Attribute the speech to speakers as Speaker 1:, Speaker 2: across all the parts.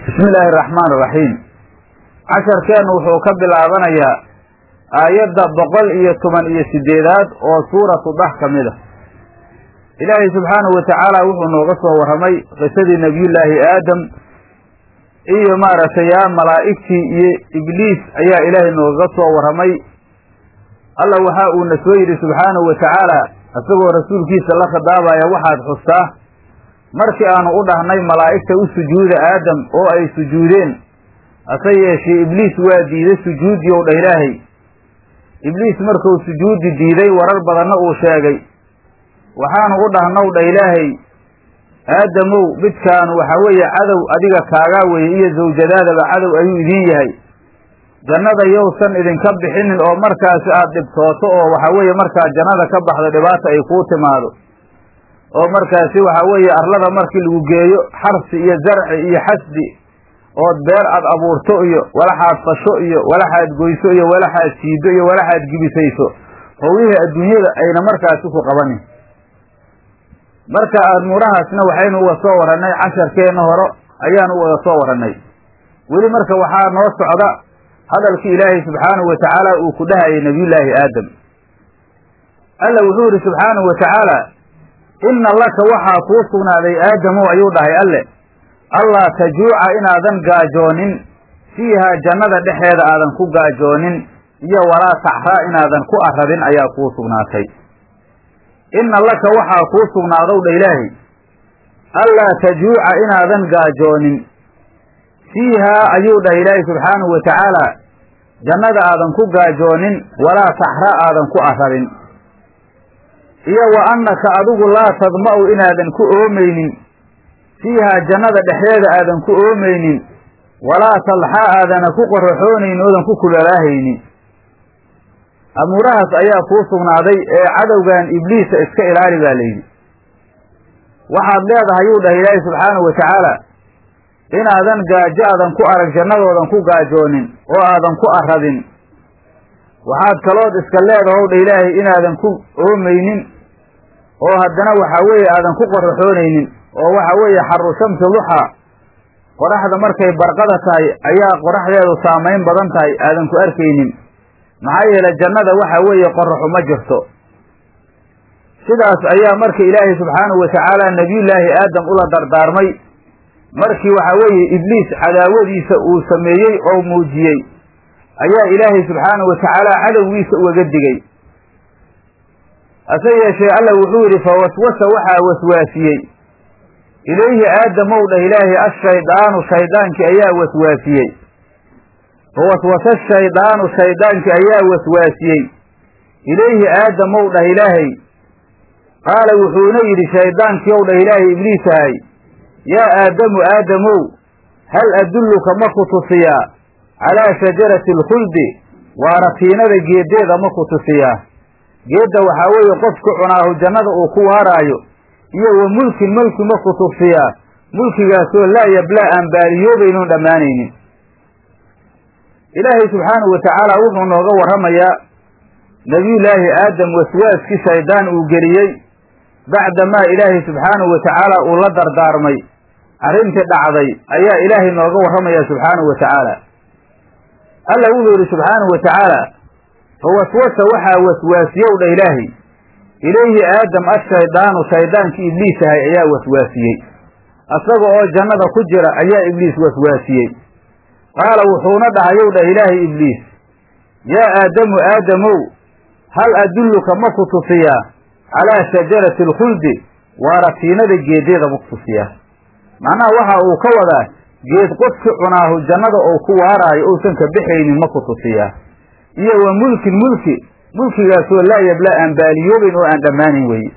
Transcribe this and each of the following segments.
Speaker 1: bismi illaahi araxmaan iraxiim casharkeennu wuxuu ka bilaabanayaa aayadda boqol iyo toban iyo sideedaad oo suuratu dah ka mid a ilaahay subxaanahu wa tacaala wuxuu nooga soo warramay qisadii nebiyullaahi aadam iyo maaragtay yaa malaa'igtii iyo ibliis ayaa ilaahay noogaga soo warramay alla waxa uuna soo yidhi subxaanahu wa tacaala isagoo rasuulkiisa la khadaabaya waxaad xustaa markii aanu u dhahnay malaa'igta u sujuuda aadam oo ay sujuudeen hase yeeshee ibliis waa diiday sujuuddii ow dhah ilaahay ibliis markuu sujuudi diiday warar badanna uu sheegay waxaanu u dhahnow dha ilaahay aadamow midkaanu waxaa weeye cadow adiga kaagaa weeye iyo zawjadaadaba cadow ayuu idiin yahay jannada yowsan idinka bixinin oo markaasi aad dhibtooto oo waxaa weeye markaad jannada ka baxdo dhibaata ay kuu timaado oo markaasi waxaa weeye arlada markii lagu geeyo xarsi iyo zarci iyo xasdi ood beer aad abuurto iyo walaxaad fasho iyo walaxaad goyso iyo walaxaad siido iyo walaxaad gibisayso howlihii adduunyada ayna markaasi ku qabanin marka amuurahaasna waxaynu uga soo warannay casharkeenna hore ayaanu uga soo warannay weli marka waxaa noo socda hadalkii ilaahay subxaanahu wa tacaala uu ku dhahayay nebiyullaahi aadam alla wuxuu yidhi subxaanahu wa tacaala inna laka waxaa kuu sugnaaday aadamow ayuu dhahay alle allaa tajuuca inaadan gaajoonin fiihaa jannada dhexeeda aadan ku gaajoonin iyo walaa taxraa inaadan ku arradin ayaa kuu sugnaatay inna laka waxaa kuu sugnaadow dha ilaahay allaa tajuuca inaadan gaajoonin fiihaa ayuu dhah ilaahay subxaanahu wa tacaala jannada aadan ku gaajoonin walaa taxra aadan ku arradin iyo wa annaka adigu laa tadma'u inaadan ku oomaynin fiihaa jannada dhexdeeda aadan ku oomaynin walaa talxaa aadana ku qoraxoonaynin oodan ku kulalaahaynin amuurahaas ayaa kuu sugnaaday ee cadowgan ibliisa iska ilaali baa layidhi waxaad leedahay yuu dhahay ilaahay subxaanahu wa tacaala inaadan gaajo aadan ku arag jannadoodan ku gaajoonin oo aadan ku arradin waxaad kalood iska leedahow dha ilaahay inaadan ku oomaynin oo haddana waxaa weeye aadan ku qoraxoonaynin oo waxa weeye xaru shamsi duxaa qoraxda markay barqada tahay ayaa qoraxdeedu saamayn badan tahay aadan ku arkaynin maxaa yeele jannada waxa weeye qoraxu ma jirto sidaas ayaa marka ilaahay subxaanahu wa tacaala nebiyullaahi aadam ula dardaarmay markii waxaa weeye ibliis cadaawadiisa uu sameeyey oo muujiyey ayaa ilaahay subxaanahu wa tacaala cadowgiisa ugaga digey hase yeeshee alla wuxuu yidhi fa waswasa waxaa waswaasiyey ilayhi aadamow dhah ilaahay ashaydaanu shaydaankii ayaa waswaasiyey fa waswasa shaydaanu shaydaankii ayaa waswaasiyey ilayhi aadamow dhah ilaahay qaala wuxuuna yidhi shaydaankii ow dhah ilaahay ibliisahay yaa aadamu aadamow hal adulluka ma ku tusiyaa calaa shajarati alkhuldi waaratiinada geeddeeda ma ku tusiyaa geedda waxaa weeye qofku cunaahu jannada uu ku waaraayo iyo wa mulkin mulki ma ku tusiyaa mulkigaasoo laa yablaa aan baaliyoobaynoon dhammaanaynin ilaahay subxaanahu wa tacaala wuxuu nooga warramayaa nebiyullaahi aadam waswaaskii shaydaan uu geliyey bacdamaa ilaahay subxaanahu wa tacaala uu la dardaarmay arrintii dhacday ayaa ilaahay nooga warramaya subxaanahu wa tacaala alla wuxuu yidhi subxaanahu wa tacaala fa waswasa waxaa waswaasiyow dha ilaahay ilayhi aadam ashaydaanu shaydaankii ibliis ahay ayaa waswaasiyey isaga oo jannada ku jira ayaa ibliis waswaasiyey qaala wuxuuna dhahayow dhah ilaahay ibliis yaa aadamu aadamow hal adulluka ma ku tusiyaa calaa shajarati alkhuldi waaratiinada geeddeeda ma ku tusiyaa macnaha waxa uu ka wadaa geed qofki cunaahu jannada ou ku waaraayo ousan ka bixaynin ma ku tusiyaa iyo wa mulkin mulki mulkigaasoo laa yabla aan baaliyoobayn oo aan dhammaanayn weye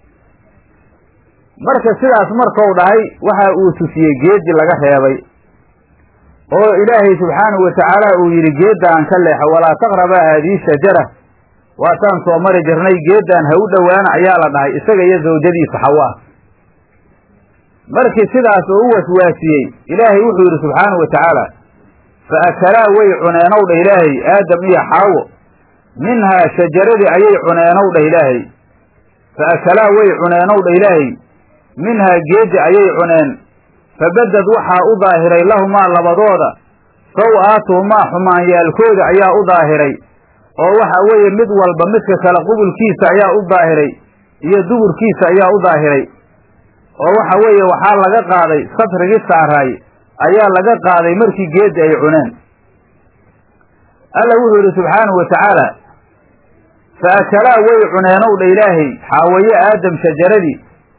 Speaker 1: marka sidaas markau dhahay waxa uu tusiyey geeddii laga reebay oo ilaahay subxaanahu wa tacaala uu yidhi geeddaan ka leexo walaa taqrabaa haadihi shajara waataan soo mari jirnay geeddaan ha u dhowaana ayaa la dhahay isaga iyo zawjadiisa xawaa markii sidaas oo u waswaasiyey ilaahay wuxuu yidhi subxaanahu wa tacaala fa akalaa way cuneenow dha ilaahay aadam iyo xaawo minhaa shajaradii ayay cuneenow dhah ilaahay fa akalaa way cuneenow dha ilaahay minhaa geeddi ayay cuneen fabadad waxaa u daahiray lahumaa labadooda saw-aatuhumaa xumaanyaalkooda ayaa u daahiray oo waxa weeye mid walba midka kale qubulkiisa ayaa u daahiray iyo duburkiisa ayaa u daahiray oo waxa weeye waxaa laga qaaday satrigii saaraay ayaa laga qaaday markii geeddi ay cuneen alla wuxuu yidhi subxaanahu wa tacaala fa akalaa way cuneenow dha ilaahay xaawaye aadam shajaradii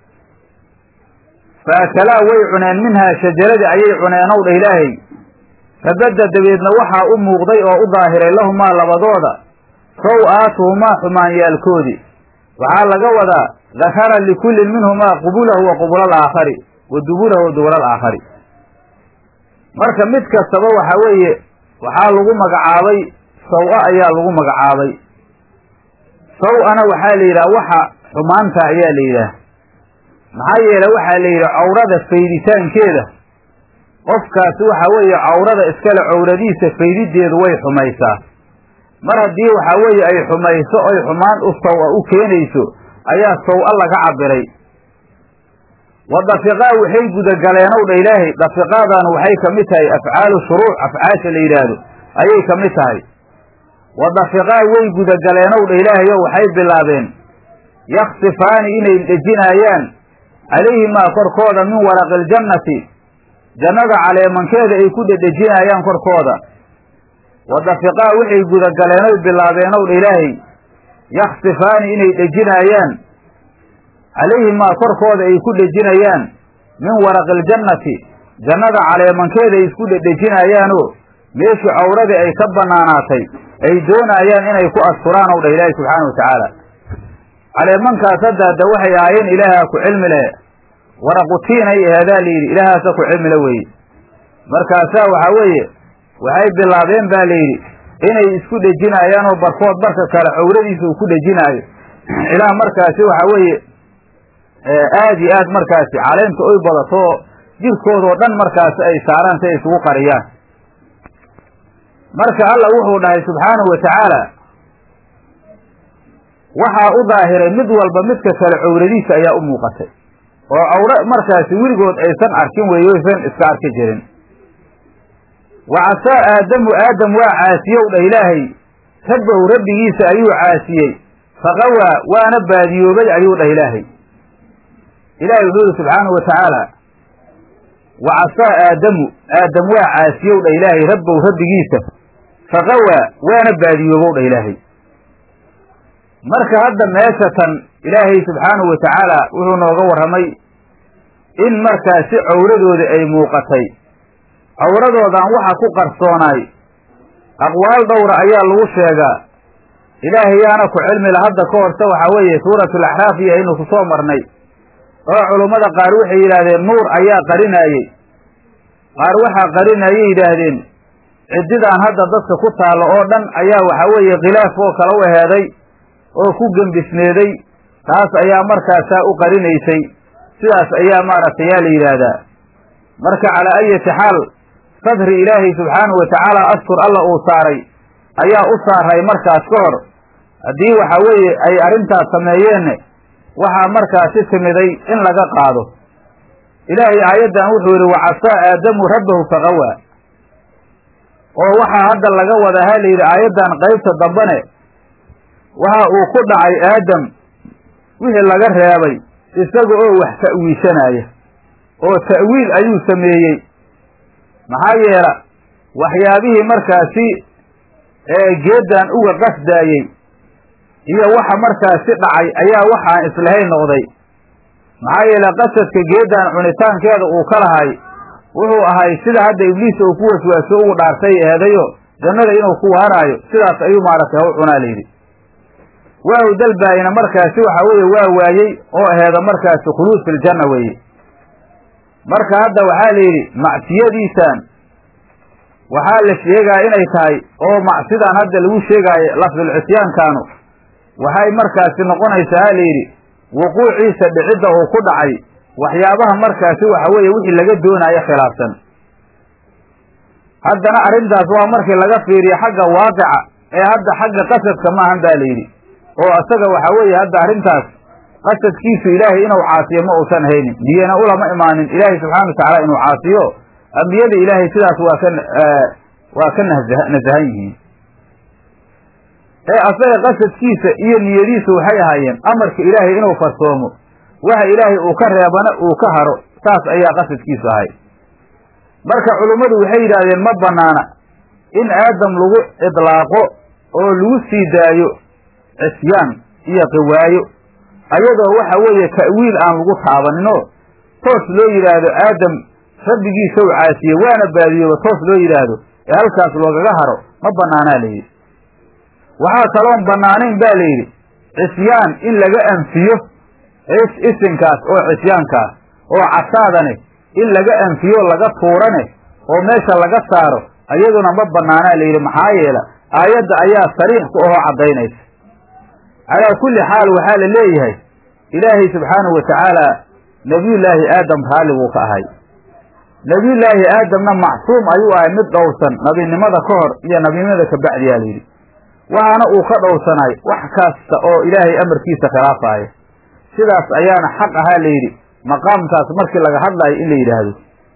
Speaker 1: fa akalaa way cuneen minhaa shajaradii ayay cuneenow dha ilaahay fabadda dabeedna waxaa u muuqday oo u daahiray lahumaa labadooda saw-aatuhumaa xumaanyaalkoodii waxaa laga wadaa dakara likullin minhumaa qubulahu wa qubula alaakhari wa dubulahu wa dubula alaakhari marka mid kastaba waxa weeye waxaa lagu magacaabay saw-a ayaa lagu magacaabay saw-ana waxaa la yidhaha waxa xumaanta ayaa la yidhaah maxaa yeele waxaa la yidhi cawrada fayditaankeeda qofkaasi waxa weeye cawrada iskale cawradiisa faydideedu way xumaysaa mar haddii waxa weeye ay xumayso oy xumaan u saw-a u keenayso ayaa saw-a laga cabiray wa dafiqaa waxay gudagaleenow dha ilaahay dafiqaadanu waxay ka mid tahay afcaalu shuruuc afcaasha la yidhaahdo ayay ka mid tahay wa dafiqaa way gudagaleenow dha ilaahayo waxay bilaabeen yaksifaani inay dhejinaayaan calayhimaa korkooda min waraqi iljannati jannada caleemankeeda ay ku dhedhejinaayaan korkooda wa dafiqaa waxay gudagaleenoy bilaabeenow dha ilaahay yaksifaani inay dhejinaayaan calayhimaa korkooda ay ku dhejinayaan min waraqi iljannati jannada caleemankeeda ay isku dhedhejinayaanoo meeshii cawradii ay ka bannaanaatay ay doonaayaan inay ku asturaan ow dha ilaahi subxaana wa tacaala caleemankaas hadda hadda waxay ahaayeen ilaahaa ku cilmi leh waraqutiin ay aheedaa layidhi ilaahaasa ku cilmile weeye markaasaa waxaa weeye waxay bilaabeen baa layidhi inay isku dhejinaayaanoo barkood barka kale cawradiisa uu ku dhejinaayo ilaa markaasi waxa weeye aad iyo aad markaasi caleenta oy badato jirkoodoo dhan markaasi ay saaraan si ay isugu qariyaan marka alla wuxuu dhahay subxaanahu wa tacaala waxaa u daahiray mid walba midka kale cawradiisa ayaa u muuqatay oo cawre markaasi weligood aysan arkin weeye oysan iska arki jirin wa casaa aadamu aadam waa caasiyow dha ilaahay rabbahu rabbigiisa ayuu caasiyey faqawaa waana baadiyoobay ayuu dhah ilaahay ilaahay wuxuu yihi subxaanahu wa tacaala wa casaa aadamu aadam waa caasiyow dha ilaahay rabbahu rabbigiisa faqawaa waana baadiyoobow dha ilaahay marka hadda meesha tan ilaahay subxaanahu wa tacaala wuxuu nooga warramay in markaasi cawradooda ay muuqatay cawradoodan waxa ku qarsoonaay aqwaal dhowra ayaa lagu sheegaa ilaahay yaana ku cilmila hadda ka horse waxaa weeye suuratul axraaf iyo aynu ku soo marnay oo culummada qaar waxay yidhaahdeen nuur ayaa qarinaayey qaar waxaa qarinayay yidhaahdeen ciddidaan hadda dadka ku taallo oo dhan ayaa waxaa weeye khilaaf oo kale u eheeday oo ku gembisneeday taas ayaa markaasaa u qarinaysay sidaas ayaa maaragtay yaa la yidhaahdaa marka calaa ayati xaal sadri ilaahay subxaanahu wa tacaala astur alla uu saaray ayaa u saaray markaas ka hor haddii waxa weeye ay arrintaas sameeyeenna waxaa markaasi timiday in laga qaado ilaahay aayaddan wuxuu yidhi wacasaa aadamu rabbahu faqawaa oo waxaa hadda laga wadaa ha la yidhi aayaddan qaybta dambane waxa uu ku dhacay aadam wixii laga reebay isaga oo wax ta'wiishanaya oo ta'wiil ayuu sameeyey maxaa yeela waxyaabihii markaasi ee geeddan uga qasdaayey iyo waxa markaasi dhacay ayaa waxaan islahayn noqday maxaa yeele qasadka geeddan cunitaankeeda uu ka lahay wuxuu ahay sida hadda ibliis uu ku waswaaso ugu dhaartay eedayo jannada inuu ku waaraayo sidaas ayuu maaragtay haw cunaa layidhi waa u dalbaayina markaasi waxa weeye waa waayey oo aheeda markaasi khuluud filjanna weeye marka hadda waxaa la yidhi macsiyadiisan waxaa la sheegaa inay tahay oo macsidan hadda lagu sheegaayo lafdulcisyaankaanu waxay markaasi noqonaysaa ha la yidhi wuquuciisa dhicidda uu ku dhacay waxyaabaha markaasi waxa weeye wixii laga doonaayo khilaafsan haddana arrintaas waa markii laga fiiriyo xagga waaqica ee hadda xagga qasadka maahan baa la yidhi oo isaga waxa weeye hadda arrintaas qasadkiisu ilaahay inuu caasiyo ma uusan haynin niyana ulama imaanin ilaahay subxana wa tacaala inuu caasiyo ambiyada ilaahay sidaas waa ka waa ka nasa nasahan yihiin ee asaga qasadkiisa iyo niyadiisu waxay ahaayeen amarka ilaahay inuu farsoomo waxa ilaahay uu ka reebana uu ka haro saas ayaa qasadkiisu ahay marka culummadu waxay yidhaahdeen ma banaana in aadam lagu idlaaqo oo lagu sii daayo cisyaan iyo qiwaayo ayadoo waxa weeye ta'wiil aan lagu taabaninoo toos loo yidhaahdo aadam rabbigiisa u caasiye waana baadiyooba toos loo yidhaahdo ee halkaas loogaga haro ma banaanaa layidhi waxaa kaloon bannaanayn ba layidhi cisyaan in laga anfiyo isinkaas oo cisyaankaas oo casaadane in laga anfiyo laga tuurane oo meesha laga saaro ayaduna ma banaanaa layidhi maxaa yeela aayadda ayaa sariix ku ahoo caddaynaysa calaa kulli xaal waxaa la leeyahay ilaahay subxaanahu wa tacaala nebiyullaahi aadam raalli buu ka ahay nebiyullaahi aadamna macsuum ayuu ahay mid dhowrsan nabinimada ka hor iyo nabinimada ka bacdiyaa layidhi waxaana uu ka dhowrsanay wax kasta oo ilaahay amarkiisa khilaafaaya sidaas ayaana xaq ahaa layidhi maqaamkaas markii laga hadlaayo in la yidhaahdo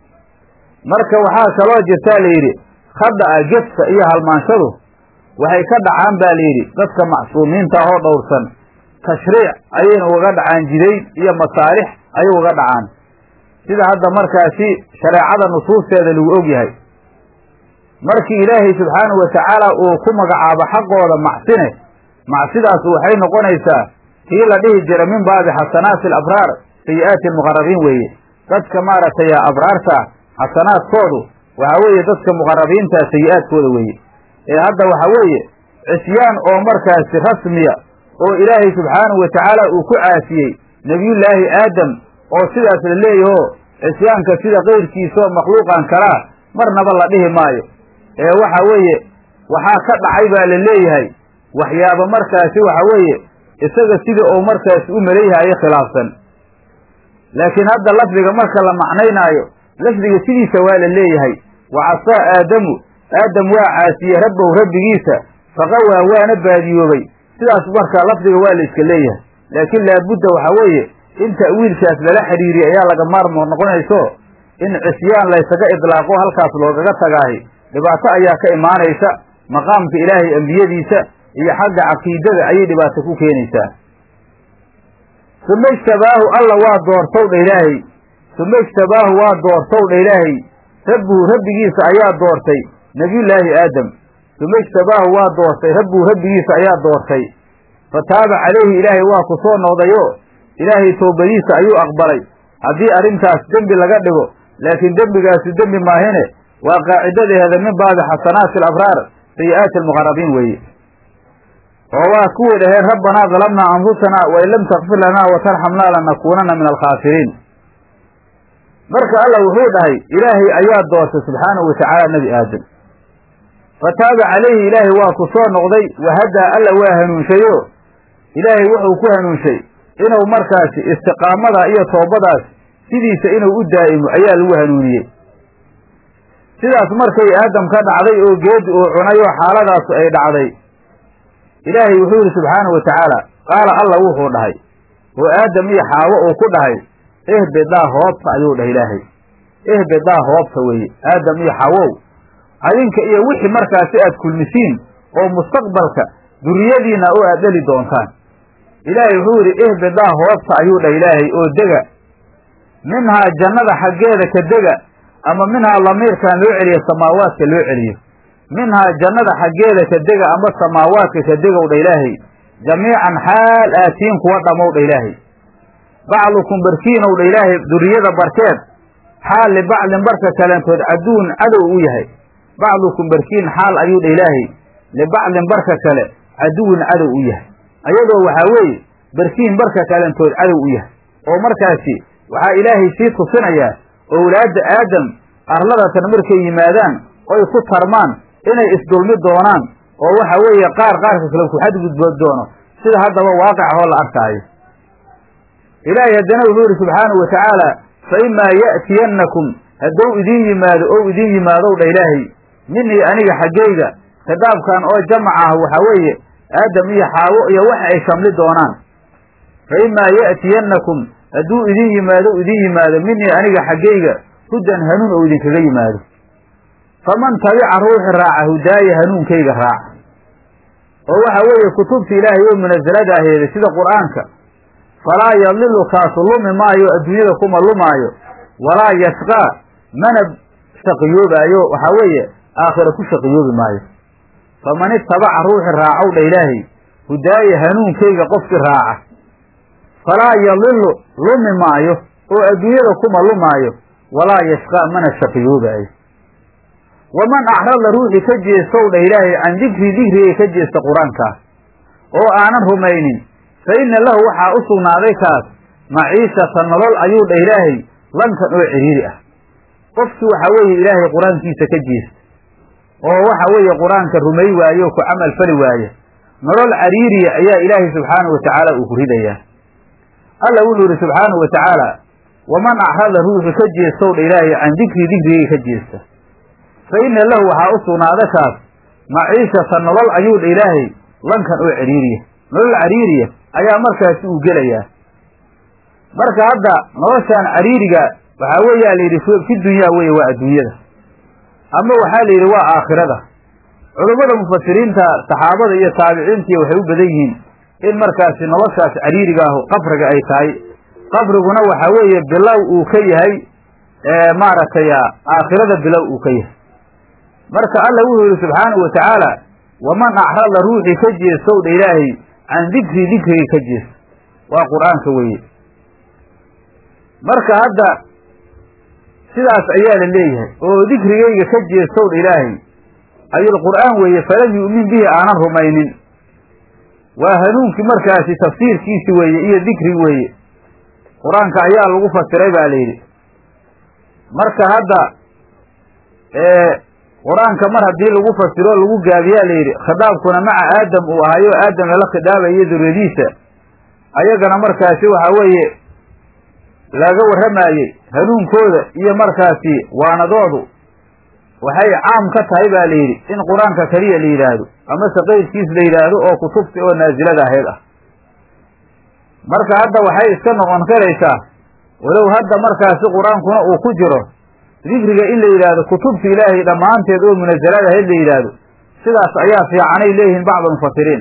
Speaker 1: marka waxaa kaloo jirtaa layidhi khada'a gefka iyo halmaanshadu waxay ka dhacaan ba layidhi dadka macsuumiinta ahoo dhowrsan tashriic ayayna ugaga dhacaan jidayn iyo masaalix ayay uga dhacaan sida hadda markaasi shareecada nusuusteeda lagu og yahay markii ilaahay subxaanahu wa tacaala uu ku magacaabo xaqooda macsine macsidaas waxay noqonaysaa kii la dhihi jira min baabi xasanaati alabraar sayi'aati almuqarabiin weeye dadka maaragtay abraarta xasanaadkoodu waxa weeye dadka muqarabiinta sayi-aadkooda weeye ee hadda waxa weeye cisyaan oo markaasi rasmiya oo ilaahay subxaanahu wa tacaala uu ku caasiyey nebiyullaahi aadam oo sidaas la leeyaho cisyaanka sida kayrkiisaoo makhluuqan kalaa marnaba la dhihi maayo ee waxa weeye waxaa ka dhacay baa la leeyahay waxyaaba markaasi waxa weeye isaga sidii uu markaasi u maleeyahayo khilaafsan laakiin hadda lafdiga marka la macnaynaayo lafdiga sidiisa waa la leeyahay wa casaa aadamu aadam waa caasiyey rabbow rabbigiisa faqawaa waana baadiyoobay sidaas marka lafdiga waa la iska leeyahay laakiin laabudda waxa weeye in ta'wiilkaas lala xidhiiriyo ayaa laga maarmo noqonayso in cisyaan laysaga idlaaqo halkaas loogaga tagaahi dhibaato ayaa ka imaanaysa maqaamka ilaahay ambiyadiisa iyo xagga caqiidada ayay dhibaato ku keenaysaa suma ijtabaahu alla waa doortow dha ilaahay suma ijtabaahu waa doortow dha ilaahay rabbuhu rabbigiisa ayaa doortay nebiyullaahi aadam suma ijtabaahu waa doortay rabbuhu rabbigiisa ayaa doortay fa taaba calayhi ilaahay waa ku soo noqdayo ilaahay toobadiisa ayuu aqbalay haddii arrintaas dembi laga dhigo laakiin dembigaasi dembi maahine waa qaacidadeeda min baabi xasanaati alabraar sayi'aati almuqarabiin weeye oo waa kuwii dhaheen rabbanaa dalamnaa anfusanaa wain lam takfir lanaa watarxamnaa lanakuunanna min alkhaasiriin marka alla wuxuu dhahay ilaahay ayaa doortay subxaanahu watacaala nebi aadam fa taaba calayhi ilaahay waa ku soo noqday wahadaa alla waa hanuunshayo ilaahay wuxuu ku hanuunshay inuu markaasi istiqaamada iyo toobadaas sidiisa inuu u daa'imo ayaa lagu hanuuniyey sidaas markay aadam ka dhacday oo geedi uu cunay oo xaaladaasu ay dhacday ilaahay wuxuu yidhi subxaanahu wa tacaala qaala alla wuxuu dhahay oo aadam iyo xaawo uu ku dhahay ehbedaa hoobta ayuu dhahay ilaahay ehbedaa hoobta weeye aadam iyo xaawow adinka iyo wixii markaasi aad kulmisiin oo mustaqbalka duriyadiinna oo aad dheli doontaan ilaahay wuxuu yidhi ehbedaa hoobta ayuu dhahay ilaahay oo dega minhaa jannada xaggeeda ka dega ama minhaa lamiirkan loo celiyo samaawaadka loo celiyo minhaa jannada xaggeeda ka dega ama samaawaadka ka degow dha ilaahay jamiican xaal aatiin kuwa dhamow dha ilaahay bacdukum barkiinow dha ilaahay duriyada barkeed xaal libacdin barka kaleentood caduwun cadow u yahay bacdukum barkiin xaal ayuu dha ilaahay libacdin barka kale caduwun cadow u yahay ayadoo waxaa weeye barkiin barka kaleentood cadow u yahay oo markaasi waxaa ilaahay sii tusinayaa owlaadda aadam arladatan markay yimaadaan oy ku tarmaan inay isdulmi doonaan oo waxa weeye qaar qaarka kale ku xadgudbood doono sida haddaba waaqic ahoo la arkaayo ilaahay haddana wuxuu yidhi subxaanahu wa tacaala fa imaa ya'tiyannakum hadduu idiin yimaado ou idiin yimaadow dha ilaahay minii aniga xaggayga khitaabkan oo jamac ah waxaa weeye aadam iyo xaawo iyo waxa ay shamli doonaan fa imaa ya'tiyannakum hadduu idin yimaado idin yimaado minii aniga xaggayga hudan hanuun oo idinkaga yimaado faman tabica ruuxi raaca hudaaya hanuunkayga raaca oo waxa weeye kutubta ilaahay oo munasalada aheeda sida qur'aanka falaa yadilu kaasu lumi maayo adduunyada kuma lumaayo walaa yashqaa mana shaqiyoobaayo waxaa weeye aakhira ku shaqiyoobi maayo faman itabaca ruuxi raacow dha ilaahay hudaaya hanuunkayga qofkii raaca falaa yadilu lumi maayo oo adduunyada kuma lumaayo walaa yashqaa mana shaqiyoobaayo waman acrada ruuxii ka jeestow dha ilaahay can dikrii dikrigay ka jeesta qur-aankaa oo aanan rumaynin fa inna lahu waxaa u sugnaaday kaas maciishata nolol ayuu dha ilaahay lankan oo cidhiiri ah qofkii waxa weeye ilaahay qur-aankiisa ka jeesta oo waxa weeye qur-aanka rumay waaye oo ku camal fali waaye nolol cariiriya ayaa ilaahay subxaanahu wa tacaala uu ku ridayaa alla wuxuu yidhi subxaanahu wa tacaala waman acrada ruuxii ka jeestow dha ilaahay can dikrii dikrigay ka jeesta fa inna lahu waxaa u sugnaada kaas maciishata nolol ayuu dha ilaahay lankan oo cariiriya nolol cariiriya ayaa markaasi uu gelayaa marka hadda noloshaan cariiriga waxaa weeyaa la yidhi fi dunyaa weeye waa adduunyada ama waxaa la yidhi waa aakhirada culummada mufasiriinta saxaabada iyo taabiciintiiy waxay u badan yihiin in markaasi noloshaas cariiriga ahu qabriga ay tahay qabriguna waxa weeye bilow uu ka yahay maaragtay aakhirada bilow uu ka yahay marka alla wuxuu yihi subxaanahu wa tacaala waman acrada ruuxii ka jeestow dha ilaahay can dikrii dikrigay ka jeesta waa qur-aanka weeye marka hadda sidaas ayaa la leeyahay oo dikrigayga ka jeestow dha ilaahay ayulqur'aan weeye falam yu'min bihi aanan rumaynin waa hanuunkii markaasi tafsiirkiisi weeye iyo dikri weeye qur-aanka ayaa lagu fasiray baa la yidhi marka hadda qur-aanka mar haddii lagu fasiro lagu gaabiyaa la yidhi khitaabkuna maca aadam uu ahayo aadam lala khidaabayo duriyadiisa ayagana markaasi waxa weeye laga warramaayey hanuunkooda iyo markaasi waanadoodu waxay caam ka tahay baa la yidhi in qur-aanka keliya la yidhaahdo amase qeyrkiis la yidhaahdo oo kutubta oo naasilada ahayd ah marka hadda waxay iska noqon karaysaa walow hadda markaasi qur-aankuna uu ku jiro dikriga in la yidhaahdo kutubta ilaahay dhammaanteed oo munasalada ahayd la yidhaahdo sidaas ayaa fiicanay leeyihiin bacda mufasiriin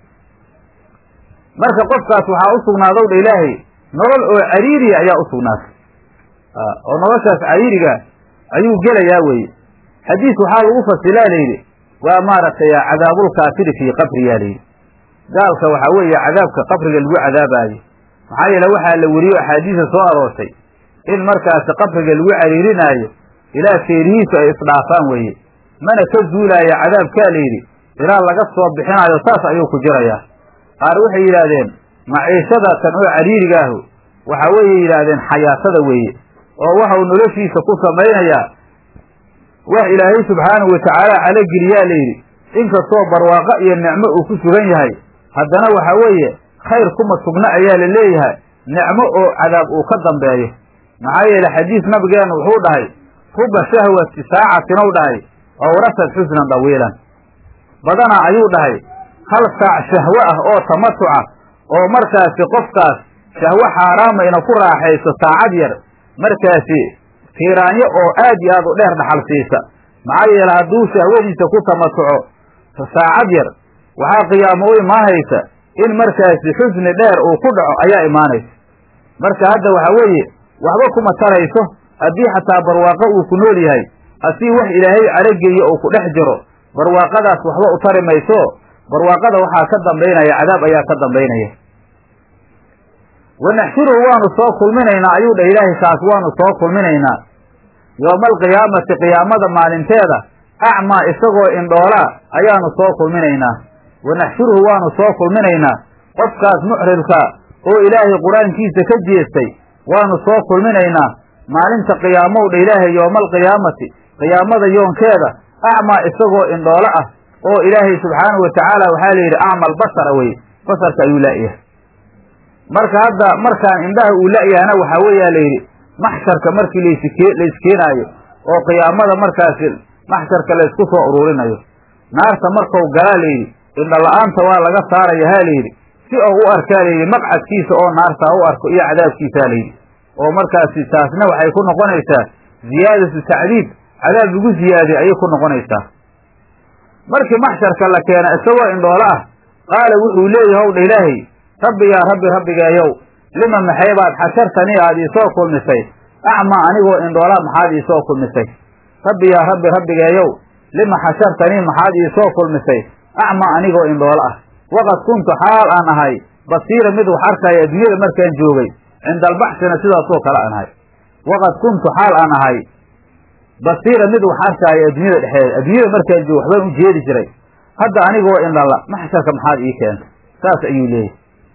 Speaker 1: marka qofkaas waxaa u sugnaadow dha ilaahay nolol oo cariiriya ayaa u sugnaatay oo noloshaas cariiriga ayuu gelayaa weye xadiis waxaa lagu fasilaa layidhi waa maaragtay cadaabulkaafiri fii qabriyaa layidhi gaalka waxaa weeye cadaabka qabriga lagu cadaabaayo maxaa yeele waxaa la weriyo axaadiisa soo aroortay in markaasi qabriga lagu cariirinaayo ilaa feerihiisu ay isdhaafaan weeye mana ka zuulaayo cadaabkaa layidhi ilaa laga soo bixinaayo saas ayuu ku jirayaa qaar waxay yidhaahdeen maciishada tan oo cariirigaahu waxa weeye yidhaahdeen xayaatada weeye oo waxau noloshiisa ku samaynayaa wax ilaahay subxaanahu watacaala calogeliyaa layidhi inkastoo barwaaqo iyo nicmo uu ku sugan yahay haddana waxa weeye khayr kuma sugna ayaa la leeyahay nicmo oo cadaab uu ka dambeeyo maxaa yeele xadiis nabigeenu wuxuu dhahay ruba shahwati saacatin ou dhahay awrasad xusnan dawiilan badana ayuu dhahay hal saac shahwo ah oo tamatuca oo markaasi qofkaas shahwo xaaraama ina ku raaxayso saacad yar markaasi tiiraanyo oo aad iyo aad u dheer dhaxal siisa maxaa yeele hadduu shahwadiisa ku tamatuco saacad yar waxaa qiyaamo u imaanaysa in markaasi xusni dheer uu ku dhaco ayaa imaanaysa marka hadda waxa weeye waxba kuma tarayso haddii xataa barwaaqo uu ku nool yahay asii wax ilaahay calogeeyo uu ku dhex jiro barwaaqadaas waxba u tari mayso barwaaqada waxaa ka dambaynaya cadaab ayaa ka dambaynaya wanaxshuruhu waanu soo kulminaynaa ayuu dhah ilaahay kaas waanu soo kulminaynaa yooma alqiyaamati qiyaamada maalinteeda acmaa isagoo indhoolaa ayaanu soo kulminaynaa wanaxshuruhu waanu soo kulminaynaa qofkaas muxridka oo ilaahay qur-aankiisa ka jeestay waanu soo kulminaynaa maalinta qiyaamow dha ilaahay yooma alqiyaamati qiyaamada yoonkeeda acmaa isagoo indhoolo ah oo ilaahay subxaanahu watacaala waxaa la yidhi acmal basara weye basarka ayuu la'yahay marka hadda markaan indhaha uu la'yahana waxaa weeyaa la yidhi maxsharka markii laske layskeenaayo oo qiyaamada markaasi maxsharka laysku soo ururinayo naarta markau galaa layidhi indhala-aanta waa laga saaraya ha layidhi si ou u arkaa layidhi maqcadkiisa oo naartaa u arko iyo cadaabkiisaa layidhi oo markaasi taasna waxay ku noqonaysaa ziyaadatu tacdiib cadaab lagu ziyaadiy ayay ku noqonaysaa markii maxsharka la keena isagoo indhoolo ah qaala wuxuu leeyahay howdha ilaahay rabbi yaa rabbi rabbigeeyow lima maxay baad xashartanii aad iisoo kulmisay acmaa anigoo indhoolaa maxaad iisoo kulmisay rabbi yaa rabbi rabbigeeyow lima xashartanii maxaad iisoo kulmisay acmaa anigoo indhoolo ah waqad kuntu xaal aan ahay basiira mid wax arkaya adduunyada markaan joogay cinda albaxsina sidaasoo kale aan ahay waqad kuntu xaal aan ahay basiira mid wax arkaayo adduunyada dhexeeda adduunyada markaan joogo waxbaan u jeedi jiray hadda anigoo indhala maxsharka maxaad ii keentay saas ayuu leeyahay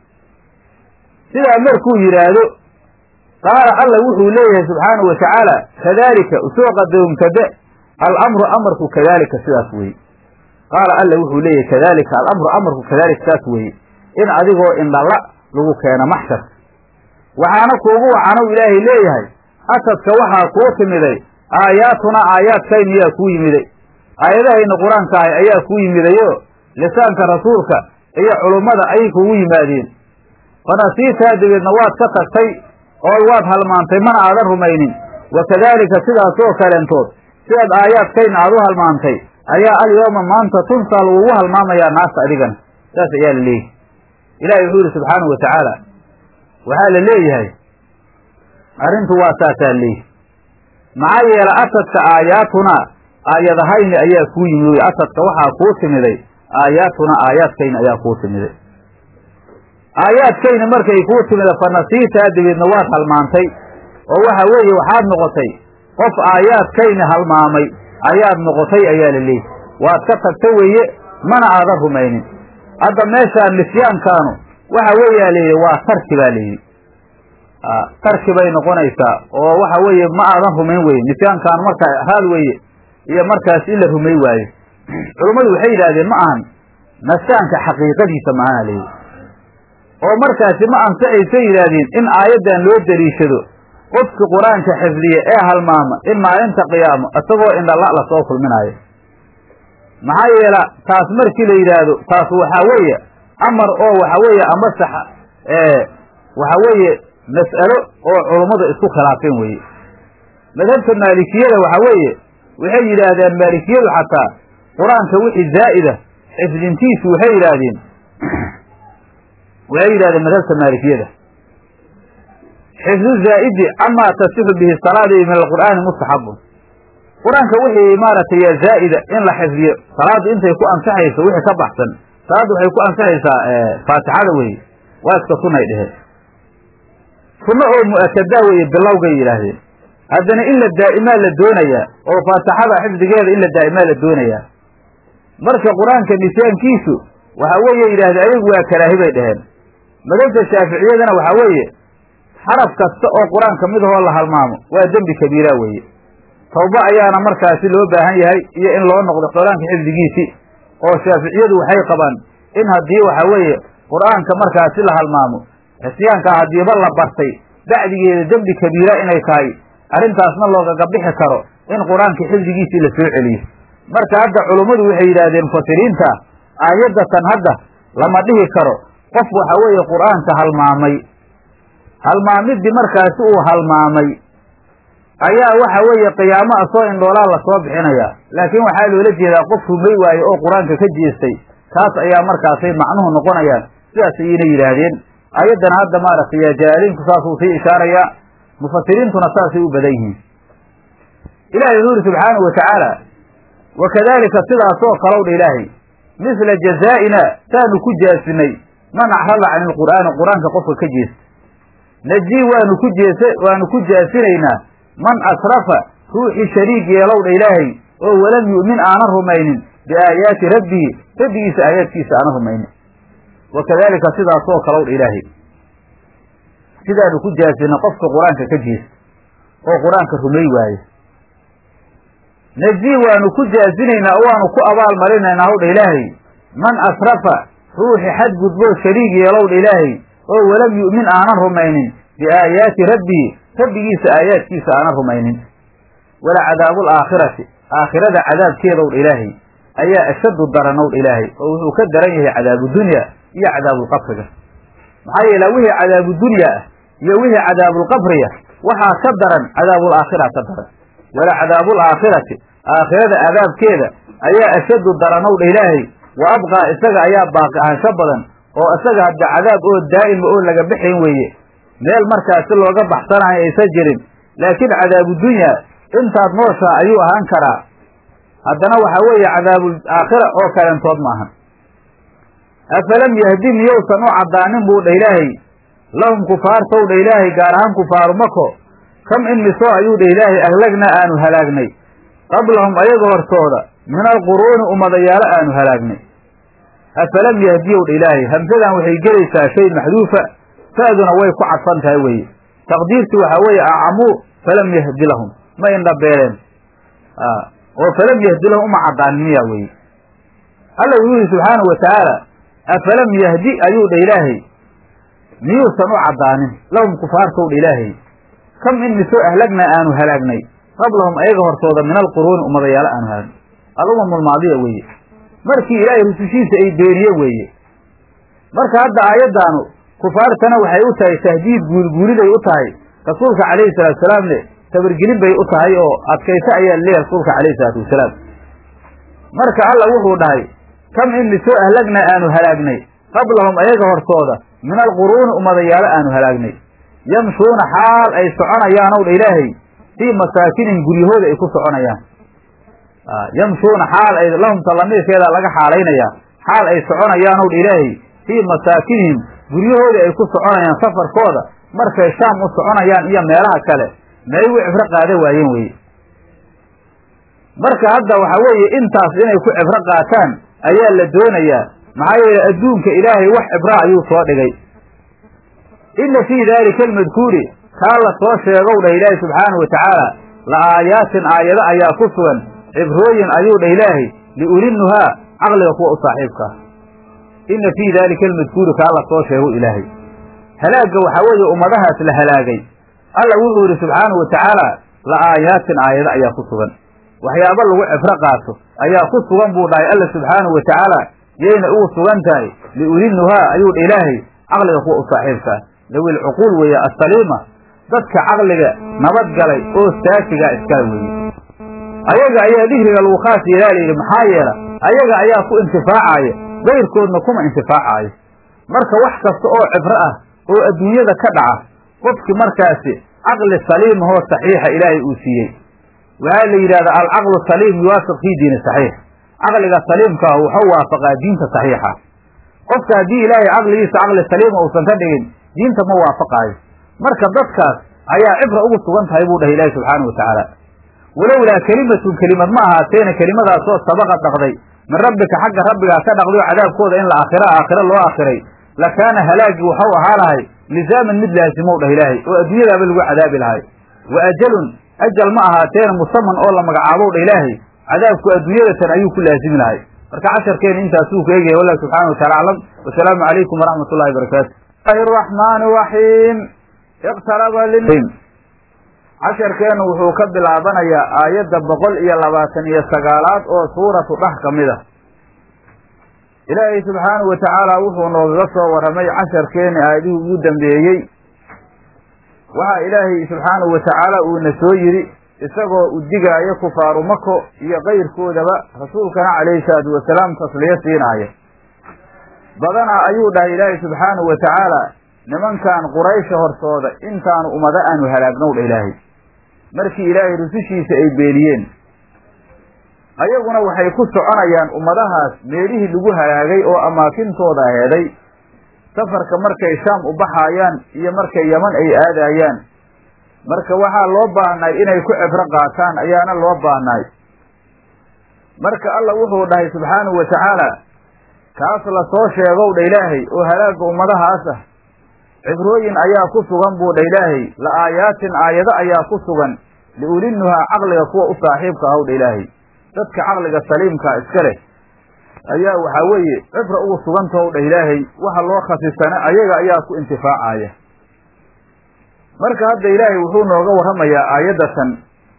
Speaker 1: sidaa markuu yidhaahdo qaala alla wuxuu leeyahay subxaanahu wa tacaala kadaalika usoo qadoomkade alamru amarku kadaalika sidaas weeye qaala alla wuxuu leeyahay kadaalika alamru amarku kadaalika saas weeye in adigoo indhala lagu keeno maxsharka waxaana kuugu wacanow ilaahay leeyahay asadka waxaa kuu timiday aayaatuna aayaadkayniyaa kuu yimiday aayadahayna qur-aanka ahay ayaa kuu yimidayo lisaanka rasuulka iyo culummada ayay kugu yimaadeen fanasiitaa dabeedna waad ka tagtay oo waad halmaantay mana aadan rumaynin wa kadaalika sidaasoo kaleentood sidaad aayaadkayna aad u halmaantay ayaa alyooma maanta tunsaa lagugu halmaamayaa naasta adigana saas ayaa la leeyahay ilaahay wuxuu yihi subxaanahu wa tacaala waxaa la leeyahay arrintu waa saasaa leeyahy maxaa yeele asadka aayaatunaa aayadahayni ayaa kuu yimid wey asadka waxaa kuu timiday aayaatuna aayaadkayna ayaa kuu timiday aayaadkayna markay kuu timida fanasiitaa dabeedna waad halmaantay oo waxa weeye waxaad noqotay qof aayaadkayna halmaamay ayaad noqotay ayaa la leeyahy waad ka tagta weeye mana aadan rumaynin hadda meeshaan nisyaankaanu waxa weeyaa layidhi waa tarki baa layidhi tarki bay noqonaysaa oo waxa weeye ma aadan rumayn weye nisyaankaanu markaa raad weeye iyo markaas in la rumay waayo culummadu waxay yidhahdeen ma ahan nasyaanka xaqiiqadiisa maana layidhi oo markaasi ma ansaxaysa yidhaahdeen in aayaddan loo daliishado qofki qur-aanka xifdiya ee halmaama in maalinta qiyaamo isagoo indhala lasoo kulminaayo maxaa yeela taas markii la yidhaahdo taas waxaa weeye amar oo waxa weeye amasax waxa weeye mas'alo oo culummadu isku khilaafeen weeye madhabta maalikiyada waxa weeye waxay yidhaahdeen maalikiyadu xataa qur-aanka wixii zaa'ida xifdintiisu waxay yidhaahdeen waxay yidhahdeen madhabta maalikiyada xifdu zaa'idi camaa tasixu bihi salaadi min alqur'aani mustaxabun qur-aanka wixii maaragtay yaa zaa'ida in la xifdiyo salaaddu intay ku ansaxayso wixii ka baxsan salaaddu waxay ku ansaxaysaa faatixada weeye waa iska sunay dheheen sunno oo mu'akadaa weeye bilowgay yidhaahdeen haddana in la daa'imaa la doonayaa oo faatixada xifdigeeda in la daa'imaa la doonayaa marka qur-aanka nisyaankiisu waxa weeye yidhahdeen ayagu waa karaahi bay dheheen madhabta shaaficiyadana waxaa weeye xaraf kasta oo qur-aanka midahoo la halmaamo waa dembi kabiira weeye tawba ayaana markaasi loo baahan yahay iyo in loo noqdo qur-aanka xifdigiisii oo shaaficiyadu waxay qabaan in haddii waxa weeye qur-aanka markaasi la halmaamo xisyaankaa haddiiba la bartay bacdigeeda dembi kabiira inay tahay arrintaasna loogaga bixi karo in qur-aanka xifdigiisii la soo celiyo marka hadda culummadu waxay yidhaahdeen mufasiriinta aayaddatan hadda lama dhihi karo qof waxa weeye qur-aanka halmaamay halmaamidii markaasi uu halmaamay ayaa waxa weeye qiyaamo asoo indhoolaa lasoo bixinayaa laakiin waxaa loola jeedaa qof rumay waaye oo qur-aanka ka jeestay kaas ayaa markaasay macnuhu noqonayaan sidaas ayayna yidhaahdeen ayaddana hadda maaragtay yaa jalaaliinku saasuu sii ishaarayaa mufasiriintuna saasay u badan yihiin ilahay wuxuu yidhi subxaanahu wa tacaala wa kadaalika sidaasoo kalow dha ilaahay misla jazaa'ina saanu ku jaasinay man acrada cani ilqur'aani qur-aanka qofka ka jeesta najii waanu ku jees waanu ku jaasinaynaa man asrafa ruuxii shariig yeelow dha ilaahay oo walam yu'min aanan rumaynin biaayaati rabbihi rabbigiisa aayaadkiisa aanan rumaynin wa kadaalika sidaasoo kalow dha ilaahay sidaanu ku jaasinay qofka qur-aanka ka jeesta oo qur-aanka rumay waaye najii waanu ku jaasinaynaa oo waanu ku abaal marinaynaa howdha ilaahay man asrafa ruuxi xadgudboo shariig yeelowdha ilaahay oo walam yu'min aanan rumaynin biaayaati rabbihi rabbigiisa aayaadkiisa aanan rumaynin wala cadaabu alaakhirati aakhirada cadaabkeedowdha ilaahay ayaa ashaddu daranowdha ilaahay oo wuxuu ka daran yahay cadaabudunya iyo cadaabulqabriga maxaa yeele wixii cadaabu dunya ah iyo wixii cadaabulqabriya waxaa ka daran cadaabulaakhira ka daran wala cadaabulaakhirati aakhirada cadaabkeeda ayaa ashaddu daranowdha ilaahay wa abqaa isaga ayaa baaqi ahaansho badan oo isaga hadda cadaab oo daa'ima oo laga bixayn weeye meel markaasi looga baxsanayo aysan jirin laakiin cadaabu dunya intaad nooshaa ayuu ahaan karaa haddana waxaa weeye cadaabul aakhira oo kalentood maahan afalam yahdi miyousan u caddaanin buu dha ilaahay lahum kufaartow dha ilaahay gaar ahaan kufaaru mako kam in misoo ayuu dha ilaahay ahlagnaa aanu halaagnay qablahum ayaga hortooda min alquruuni ummadayaalo aanu halaagnay afalam yahdiyow dha ilaahay hamsadan waxay gelaysaa shay maxduufa fa'duna way ku cadfan tahay weeye taqdiirtii waxaa weeye acamuu falam yahdi lahum ma indhabeeleen oo falam yahdi lahum uma caddaanin miya weeye alla wuxuu yihi subxaanahu watacaala afalam yahdi ayuu dha ilaahay miyuusan u caddaanin lahum kufaartow dha ilaahay kam in misoo ahlagnaa aanu halaagnay qablahum ayaga hortooda min alquruuni ummadayaalo aanu halaagnay alumam almaadiya weeye markii ilaahay rusushiisa ay beeniye weeye marka hadda aayaddaanu kufaartana waxay u tahay tahdiid guulguuliday u tahay rasuulka calayhi salaatu wasalaamne tabargelin bay u tahay oo adkayso ayaa leeyahay rasuulka calayhi salaatu wasalaam marka alla wuxuu dhahay kam in misoo ahlagnaa aanu halaagnay qablahum ayaga hortooda min alquruuni ummadayaalo aanu halaagnay yamshuuna xaal ay soconayaanow dha ilaahay fii masaakinihim guryahooda ay ku soconayaan yamshuuna xaal ay lahum talamiirkeeda laga xaalaynayaa xaal ay soconayaanow dha ilaahay fii masaakinihim guryahooda ay ku soconayaan safarkooda markay shaam u soconayaan iyo meelaha kale may u cibro qaada waayeen weye marka hadda waxa weeye intaas inay ku cibro qaataan ayaa la doonayaa maxaa yeele adduunka ilaahay wax cibraa ayuu soo dhigay inna fii daalika almadkuuri kaa la soo sheegow dhah ilaahay subxaanahu wa tacaala la aayaatin aayado ayaa ku sugan cibrooyin ayuu dhah ilaahay liulinnuhaa caqliga kuwa u saaxiibkaa inna fii daalika almadkuuri kaa la soo sheego ilaahay halaagga waxaa weeye ummadahaas la halaagay alla wuxuu yidhi subxaanahu wa tacaala la aayaatin aayado ayaa ku sugan waxyaabo lagu cibro qaato ayaa ku sugan buu dhahay alla subxaanahu wa tacaala yayna ugu sugan tahay liulinnuhaa ayuu dha ilaahay caqliga kuwa u saaxiibkaa dawil cuquul weeye assaliima dadka caqliga nabadgalay oo saafigaa iskala weeye ayaga ayaa dihriga lagu khaas yeelaa layidhi maxaa yeela ayaga ayaa ku intifaacaya gayrkoodna kuma intifaacaayo marka wax kasta oo cibro ah oo adduunyada ka dhaca qofkii markaasi caqli saliimahoo saxiixa ilaahay uu siiyey waxaa la yidhahdaa alcaqlu saliim yuwaafiq fii diini saxiix caqliga saliimkaah wuxuu waafaqaa diinta saxiixa qofka haddii ilaahay caqligiisa caqli saliima uusan ka dhigin diinta ma waafaqaayo marka dadkaas ayaa cibra ugu sugan tahay buu dhahay ilaahi subxaanahu watacaala walowlaa kelimatun kelimad ma ahaateena kelimadaasoo sabaqa dhaqday min rabbika xagga rabbigaa ka dhaqday oo cadaabkooda in la aakhira aakhiro loo aakhiray lakaana halaagii waxau ahaa lahay lisaaman mid laasimow dhah ilaahay oo adduunyadaaba lagu cadaabi lahay wa ajalun ajal ma ahaateena musaman oo la magacaabow dha ilaahay cadaabku adduunyadatan ayuu ku laasimi lahay marka casharkeena intaasuu ku eegaya wallahu subxana wa taala aclam wasalaamu calaykum waraxmat ullahi barakaatu ilahi raxmaani raxiim iqtaraba casharkeenu wuxuu ka bilaabanayaa aayadda boqol iyo labaatan iyo sagaalaad oo suuratu dhax ka mid a ilaahay subxaanahu wa tacaala wuxuu noogaga soo warramay casharkeeni aayadihii ugu dambeeyey waxaa ilaahay subxaanahu wa tacaala uuna soo yidhi isagoo u digaayo kufaaru mako iyo kayrkoodaba rasuulkana calayhi salaatu wasalaam tasliyo siinaaya badanaa ayuu dhahay ilaahay subxaanahu wa tacaala nimankan quraysha hortooda intaanu ummado aanu halaagnow dha ilaahay markii ilaahay rusushiisa ay beeniyeen ayaguna waxay ku soconayaan ummadahaas meelihii lagu halaagay oo amaakintooda heeday safarka markay shaam u baxaayaan iyo markay yaman ay aadaayaan marka waxaa loo baahnaay inay ku cibro qaataan ayaana loo baahnaay marka alla wuxuu dhahay subxaanahu wa tacaala kaas la soo sheegow dha ilaahay oo halaagga ummadahaas ah cibrooyin ayaa ku sugan buu dha ilaahay la aayaatin aayado ayaa ku sugan liulinnuhaa caqliga kuwa u saaxiibka ahaw dha ilaahay dadka caqliga saliimkaa iska leh ayaa waxaa weeye cibra ugu sugantahow dha ilaahay waxa loo khasisana ayaga ayaa ku intifaacaya marka hadda ilaahay wuxuu nooga warramayaa aayaddatan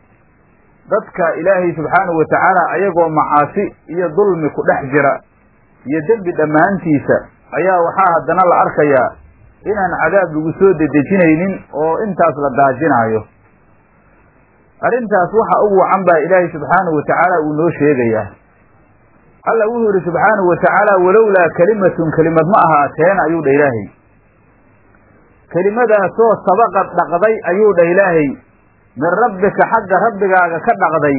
Speaker 1: dadka ilaahay subxaanahu wa tacaala ayagoo macaasi iyo dulmi ku dhex jira iyo dembi dhammaantiisa ayaa waxaa haddana la arkayaa inaan cadaab lagu soo dedejinaynin oo intaas la daajinaayo arrintaas waxa ugu wacan baa ilaahay subxaanahu watacaala uu noo sheegayaa alla wuxuu yihi subxaanahu watacaala walowlaa kelimatun kelimad ma ahaateen ayuu dha ilaahay kelimadaasoo sabaqad dhaqday ayuu dha ilaahay min rabbika xagga rabbigaaga ka dhaqday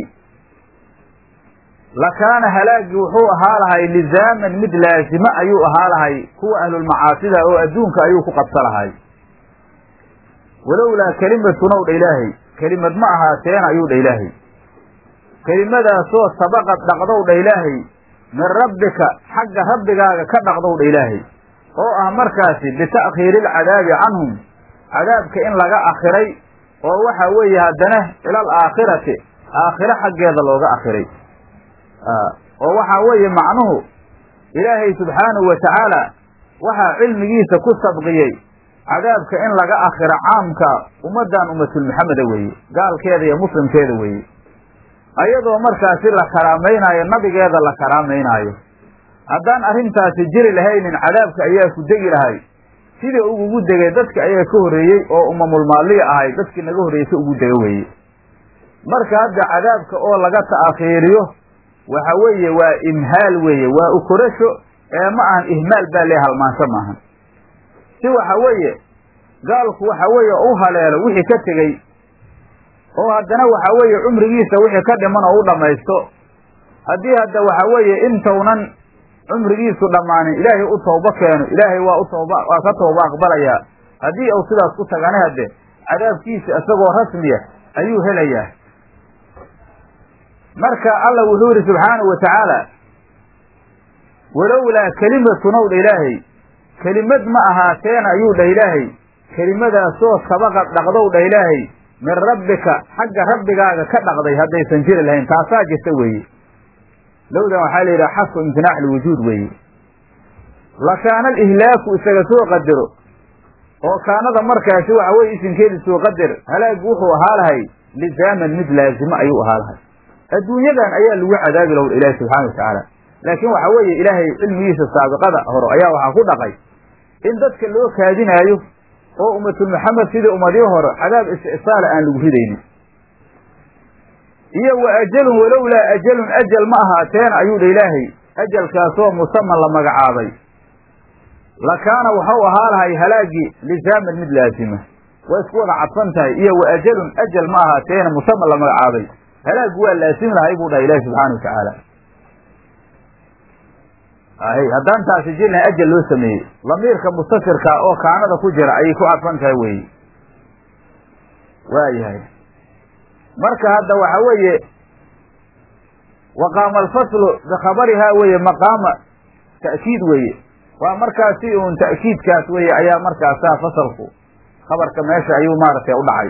Speaker 1: lakaana halaagii wuxuu ahaa lahay lizaaman mid laasimo ayuu ahaa lahay kuwa ahlulmacaasida oo adduunka ayuu ku qabsa lahay walowlaa kelimatun ow dha ilaahay kelimad ma ahaateen ayuu dha ilaahay kelimadaasoo sabaqad dhaqdow dha ilaahay min rabbika xagga rabbigaaga ka dhaqdow dha ilaahay oo ah markaasi bita'khiiri ilcadaabi canhum cadaabka in laga akhiray oo waxa weeye haddana ilal aakhirati aakhiro xaggeeda looga akhiray oo waxaa weeye macnuhu ilaahay subxaanahu watacaala waxaa cilmigiisa ku sabqiyey cadaabka in laga akhiro caamka ummaddan ummatulmuxameda weeye gaalkeeda iyo muslimkeeda weeye ayadoo markaasi la karaamaynayo nabigeeda la karaamaynayo haddaan arrintaasi jiri lahaynin cadaabka ayaa ku degi lahay sidii ugugu degay dadka ayaa ka horreeyey oo umamulmaaliya ahay dadkii naga horreeyey ka ugu dega weeye marka hadda cadaabka oo laga ta'akhiiriyo waxa weeye waa imhaal weeye waa ukorasho ee ma ahan ihmaal baa lee halmaansho maahan si waxa weeye gaalku waxa weeye u haleelo wixii ka tegey oo haddana waxa weeye cumrigiisa wixii ka dhiman oo u dhammaysto haddii hadda waxa weeye intaunan cumrigiisu dhammaanin ilaahay u toobo keeno ilaahay waa u tooba waa ka tooba aqbalayaa haddii uu sidaas ku tagana hadde cadaabkiisa isagoo rasmiya ayuu helayaa marka alla wuxuu yidhi subxaanahu watacaala walowlaa kelimatun ow dha ilaahay kelimad ma ahaateen ayuu dhah ilaahay kelimadaasoo sabaqad dhaqdow dhah ilaahay min rabbika xagga rabbigaaga ka dhaqday haddaysan jiri lahayn taasaa jirta weeye lowdan waxaa la yidhaha xasfu imtinaac lwujuud weeye lakaana alihlaaku isaga soo qadaro oo kaanada markaasi waxa weye isinkeedi soo qadar halaagu wuxuu ahaa lahay lizaaman mid laazimo ayuu ahaa lahay adduunyadan ayaa lagu cadaabi law ilaahi subxana watacaala laakiin waxa weeye ilaahay cilmigiisa saabiqada hore ayaa waxaa ku dhaqay in dadka loo kaadinaayo oo ummatul maxamed sidii ummadii hore cadaab istisaala aan lagu ridaynin iyo wa ajalun walowlaa ajalun ajal ma ahaateen ayuu dha ilaahay ajalkaasoo musaman la magacaabay lakaana waxau ahaa lahay halaagii lizaaman mid laazima waa isku wada cadfan tahay iyo wa ajalun ajal ma ahaateena musaman la magacaabay halaagu waa laazim lahay buu dhaha ilahi subxaana wa tacaala ahy haddaan taasi jir lahay ajal loo sameeyey lamiirka mustafirka oo kaanada ku jira ayay ku cadfan tahay weeye waayahay marka hadda waxa weeye waqaama alfaslu bikhabarihaa weeye maqaama ta'kiid weeye waa markaasi uun ta'kiidkaas weeye ayaa markaasaa fasalku khabarka meesha ayuu maaragtay u dhacay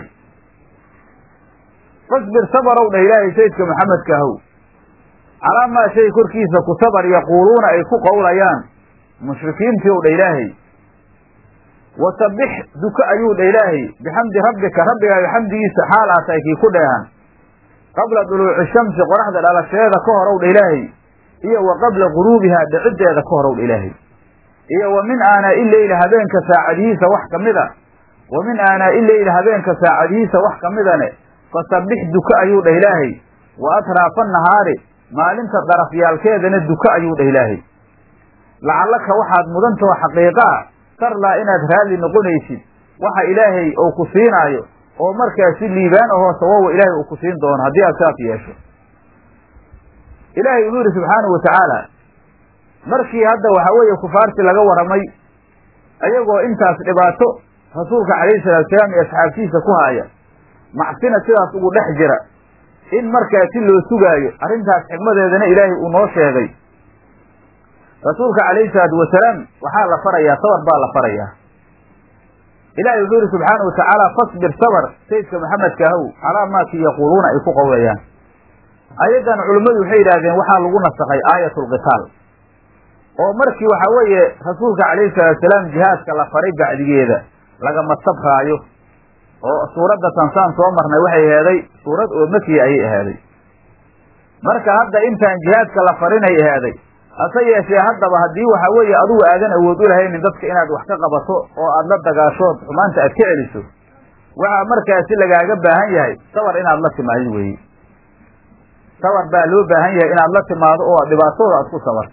Speaker 1: fasbir sabarow dhah ilaahay sayidka maxamedka ahow calaa maa shay korkiisa ku sabar yaquuluuna ay ku qowlayaan mushrikiintii ow dha ilaahay wasabbix duko ayuu dha ilaahay bixamdi rabbika rabbigaaga xamdigiisa xaal aa tahay kii ku dheehan qabla duluuci shamsi qoraxda dhalasheeda ka horow dha ilaahay iyo wa qabla guruubihaa dhiciddeeda ka horow dha ilaahay iyo wa min aanaa'i leyli habeenka saacadihiisa wax ka mida wa min aanaa'i leyli habeenka saacadihiisa wax ka midane fasabbix duko ayuu dhah ilaahay wa atraafa nahaari maalinta darafyaalkeedana duko ayuu dhah ilaahay lacallaka waxaad mudantao xaqiiqaa sarlaa inaad raalli noqonaysid waxa ilaahay uu ku siinaayo oo markaasi liibaan ahoo sawawa ilaahay uu ku siin doono haddii aad saas yeesho ilaahay wuxuu yidhi subxaanahu watacaala markii hadda waxa weeye kufaartii laga warramay ayagoo intaas dhibaato rasuulka calayhi salaatu salaam iyo asxaabtiisa ku haaya macsina sidaas ugu dhex jira in markaasi loo sugaayo arrintaas xikmadeedana ilaahay uu noo sheegay rasuulka calayhi salaatu wasalaam waxaa la farayaa sabar baa la farayaa ilahay wuxuu yihi subxaana wa tacaala fasbir sabar sayidka maxamedka ahow calaa maakii yaquuluuna ay ku qowlayaan ayaddan culummadu waxay yidhahdeen waxaa lagu nasakhay aayatulqitaal oo markii waxa weeye rasuulka calayhi salaatu salaam jihaadka la faray bacdigeeda lagama sabraayo oo suuradda tansaan soo marnay waxay aheeday suurad oo makiya ayay ahaaday marka hadda intaan jihaadka la farinay ahaaday hase yeeshee haddaba haddii waxa weeye adugu aadan awood u lahaynin dadka inaad wax ka qabato oo aad la dagaashood xumaanta aad ka celiso waxaa markaasi lagaaga baahan yahay sabar inaad la timaadid weeye sabar baa loo baahan yahay inaad la timaado oo dhibaatooda aad ku sabarto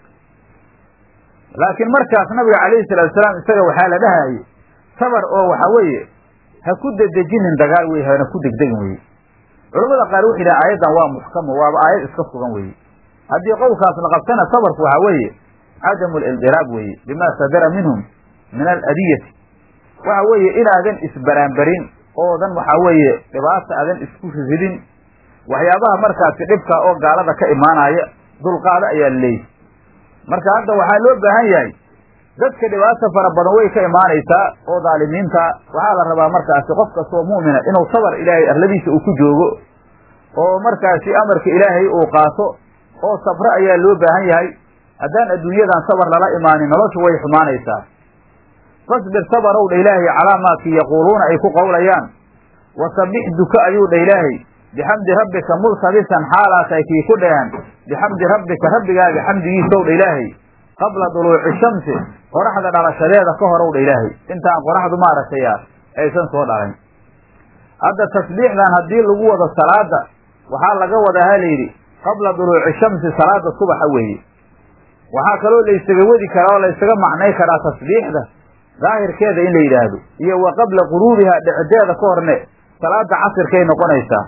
Speaker 1: laakiin markaas nabiga calayhi salatu salaam isaga waxaa la dhahayay sabar oo waxa weeye ha ku dedejinin dagaal weye hana ku degdegin weye culamada qaar wuxu yidhaha aayaddan waa muxkamo waaba aayad iska sugan weye haddii qowlkaas la qabtana sabarku waxa weeye cadamu lildiraab weeye bima sadara minhum min aladiyati waxa weeye inaadan isbaraanbarin oodan waxa weeye dhibaata aadan isku ridin waxyaabaha markaasi dhibka oo gaalada ka imaanaya dulqaado ayaa laleeyahy marka hadda waxaa loo baahan yahay dadka dhibaata fara badan way ka imaanaysaa oo dhaalimiinta waxaa la rabaa markaasi qof kastoo mu'mina inuu sabar ilaahay arladiisa uu ku joogo oo markaasi amarka ilaahay uu qaato oo sabro ayaa loo baahan yahay haddaan adduunyadan sabar lala imaanin noloshu way xumaanaysaa fasbir sabarow dha ilaahay calaa maakii yaquuluuna ay ku qowlayaan wasabbix duka ayuu dha ilaahay bixamdi rabbika multabisan xaalaa tahay kii ku dheehan bixamdi rabbika rabbigaaga xamdigiisow dha ilaahay qabla duluuci shamsi qoraxda dhalashadeeda ka horow dha ilaahay intaan qoraxdu maaragtay aysan soo dhalayn hadda tasbiixdan haddii lagu wado salaada waxaa laga wadaa ha layidhi qabla duluuci shamsi salaada subaxa weeye waxaa kaloo laysaga wadi karaa oo laysaga macnay karaa tasbiixda daahirkeeda in la yidhaahdo iyo wa qabla quruubiha dhicideeda ka horne salaada casirkay noqonaysaa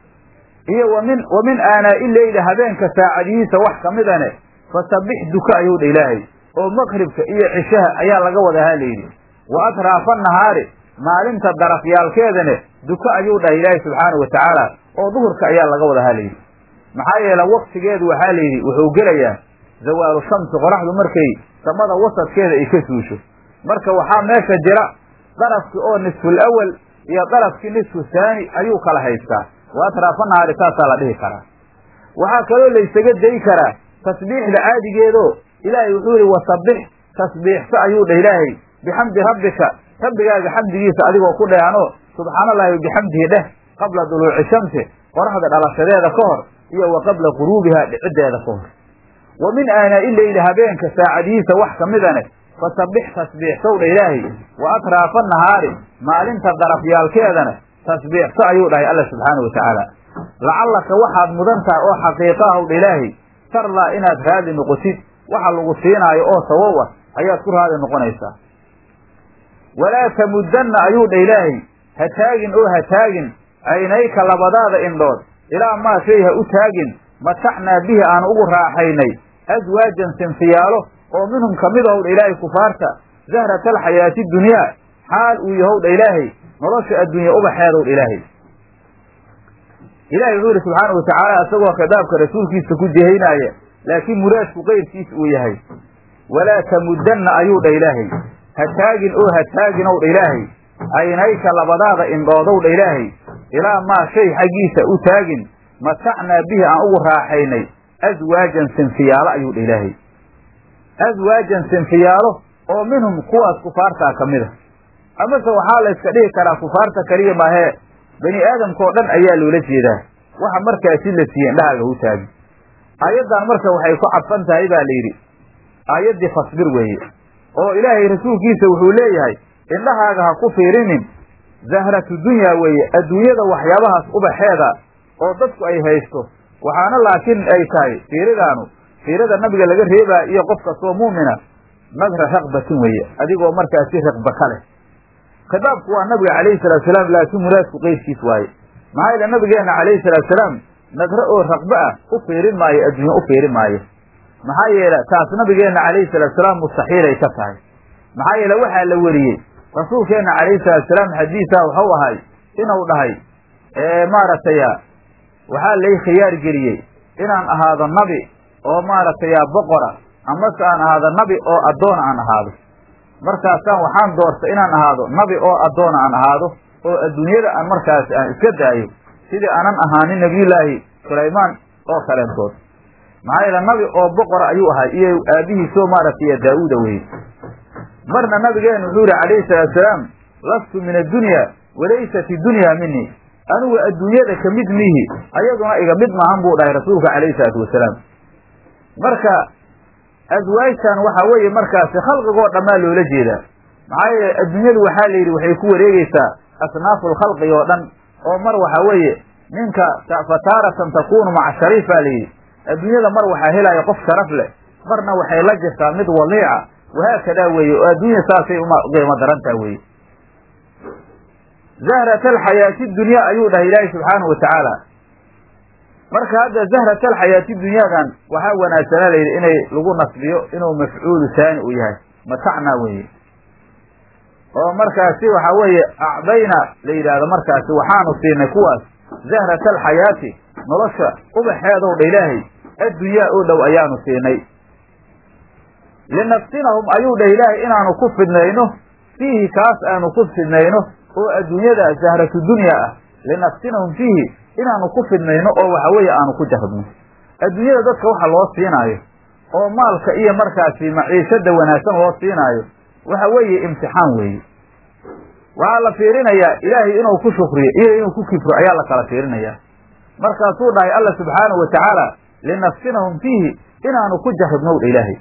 Speaker 1: iyo wa min wa min aanaa'i leyli habeenka saacadihiisa wax ka midane fasabbix duka ayuu dha ilaahay oo maqribka iyo cishaha ayaa laga wadaa ha layidhi wa atraafa nahaari maalinta darafyaalkeedane duka ayuu dhahay ilaahay subxaanahu wa tacaala oo duhurka ayaa laga wadaa ha layidhi maxaa yeele waktigeedu waxaa layidhi wuxuu gelayaa zawaalu shamsi qoraxdu markay samada wasadkeeda ay ka suusho marka waxaa meesha jira darafkii oo nisful awal iyo darafkii nisfu haani ayuu kala haystaa wa atraafa nahaari saasaa la dhihi karaa waxaa kaloo laysaga dayi karaa tasbiixda caadigeedoo ilaahay wuxuu yihi wasabbix tasbiixso ayuu dhah ilaahay bixamdi rabbika rabbigaaga xamdigiisa adigoo ku dheehanoo subxaana allahi bixamdihi dheh qabla duluuci shamsi qoraxda dhalashadeeda ka hor iyo wa qabla quruubiha dhiciddeeda ka hor wa min aanaa'i leyli habeenka saacadihiisa wax ka midane fasabbix tasbiixsow dha ilaahay wa atraafa nahaari maalinta darafyaalkeedana tasbiixso ayuu dhahay alla subxaana wa tacaala lacallaka waxaad mudan tahay oo xaqiiqa ahw dha ilaahay tarlaa inaad raadi noqotid waxa lagu siinaayo oo sawow ah ayaad ku raadi noqonaysaa walaa tamuddanna ayuu dha ilaahay ha taagin oo ha taagin caynayka labadaada indhood ilaa maa shay ha u taagin matacnaa bihi aan ugu raaxaynay aswaajan sinfiyaalo oo minhum ka mid ahow dha ilaahay kufaarta zahrata alxayaati dunyaa xaal uu yahow dha ilaahay nolosha adduunya ubaxeedow dha ilaahay ilahay wuxuu yihi subxaanau watacaala isagoo khitaabka rasuulkiisa ku jehaynaaya laakiin muraadku qeyrkiis uu yahay walaa tamuddanna ayuu dha ilaahay ha taagin oo ha taagin ow dha ilaahay aynayka labadaada indhoodow dha ilaahay ilaa maa shay xaggiisa u taagin matacnaa bihi aan ugu raaxaynay aswaajan sinfiyaalo ayuu dha ilaahay aswaajan sinfiyaalo oo minhum kuwaas kufaartaa ka mid a amase waxaa la yska dhihi karaa kufaarta keliya maahee bani aadamka oo dhan ayaa loola jeedaa waxa markaasi la siiyey indhahaaga hu taagi aayaddan marka waxay ku cadfan tahay baa la yidhi aayaddii fasbir weeye oo ilaahay rasuulkiisa wuxuu leeyahay indhahaaga ha ku fiirinin zahratu dunyaa weeye adduunyada waxyaabahaas ubaxeeda oo dadku ay haysto waxaana laakiin ay tahay fiiridaanu fiirada nabiga laga reebaa iyo qof kastoo mu'mina nadra raqbatin weeye adigoo markaasi raqba ka leh khitaabku waa nabiga calayhi salatu salaam laakiin muraadku qeyrkiis waaye maxaa yeele nabigeenna calayhi salatu salaam nadre oo raqba ah u fiirin maayo adduunye u fiirin maayo maxaa yeele taas nabigeenna calayhi salatu salaam mustaxiilay ka tahay maxaa yeele waxaa la weriyey rasuulkeenna calayhi salatu salaam xadiisaa waxau ahay inuu dhahay maaragtay waxaa lay khiyaar geliyey inaan ahaado nabi oo maaragtay boqora amase aan ahaado nabi oo addoona aan ahaado markaasaan waxaan doortay inaan ahaado nabi oo addoona aan ahaado oo adduunyada aan markaas aan iska daayo sidii aanan ahaanin nabiyullaahi sulaymaan oo kaleentood maxaa yeele nabi oo boqora ayuu ahay iyo aabihiisoo maaragtay daa-uuda weye marna nabigeenu wuxuu yihi calayhi salaatu salaam lastu min addunya walaysat iddunya minii anigu adduunyada ka mid miihi ayaduna iga mid maahan buu dhahay rasuulka calayhi salaatu wasalaam marka aswaajtan waxaa weeye markaasi khalqigoo dhammaa loola jeedaa maxaa yeele adduunyadu waxaa la yidhi waxay ku wareegeysaa asnaafu lkhalqi oo dhan oo mar waxaa weeye ninka fataaratan takunu maca shariif baa la yidhi adduunyada mar waxaa helaya qof sharaf leh marna waxay la jirtaa mid waliica wahaakadaa weeye oo adduunya saasay uma qiimo darantaa weeye zahrat alxayaati dunya ayuu dhahay ilaahi subxaanahu watacaala marka hadda zahrat alxayaati dunyaadan waxaa wanaagsanaa la yidhi inay lagu nasbiyo inuu mafcuulu saani uu yahay matacnaa weeye oo markaasi waxaa weeye acdayna la yidhaahdo markaasi waxaanu siinay kuwaas zahrat alxayaati nolosha ubaxeedow dha ilaahay addunyaa oo dhow ayaanu siinay linaftinahum ayuu dhah ilaahay inaanu ku fidnayno fiihi kaas aanu ku fidnayno oo adduunyada zahratu dunya ah linaftinahum fiihi inaanu ku fidnayno oo waxa weeye aanu ku jarabno adduunyada dadka waxa loo siinaayo oo maalka iyo markaasi maciishada wanaagsan loo siinaayo waxa weeye imtixaan weeye waxaa la fiirinayaa ilaahay inuu ku shukriyo iyo inuu ku kifro ayaa la kala fiirinayaa markaasuu dhahay alla subxaanahu watacaala linaftinahum fiihi inaanu ku jarribnow dha ilaahay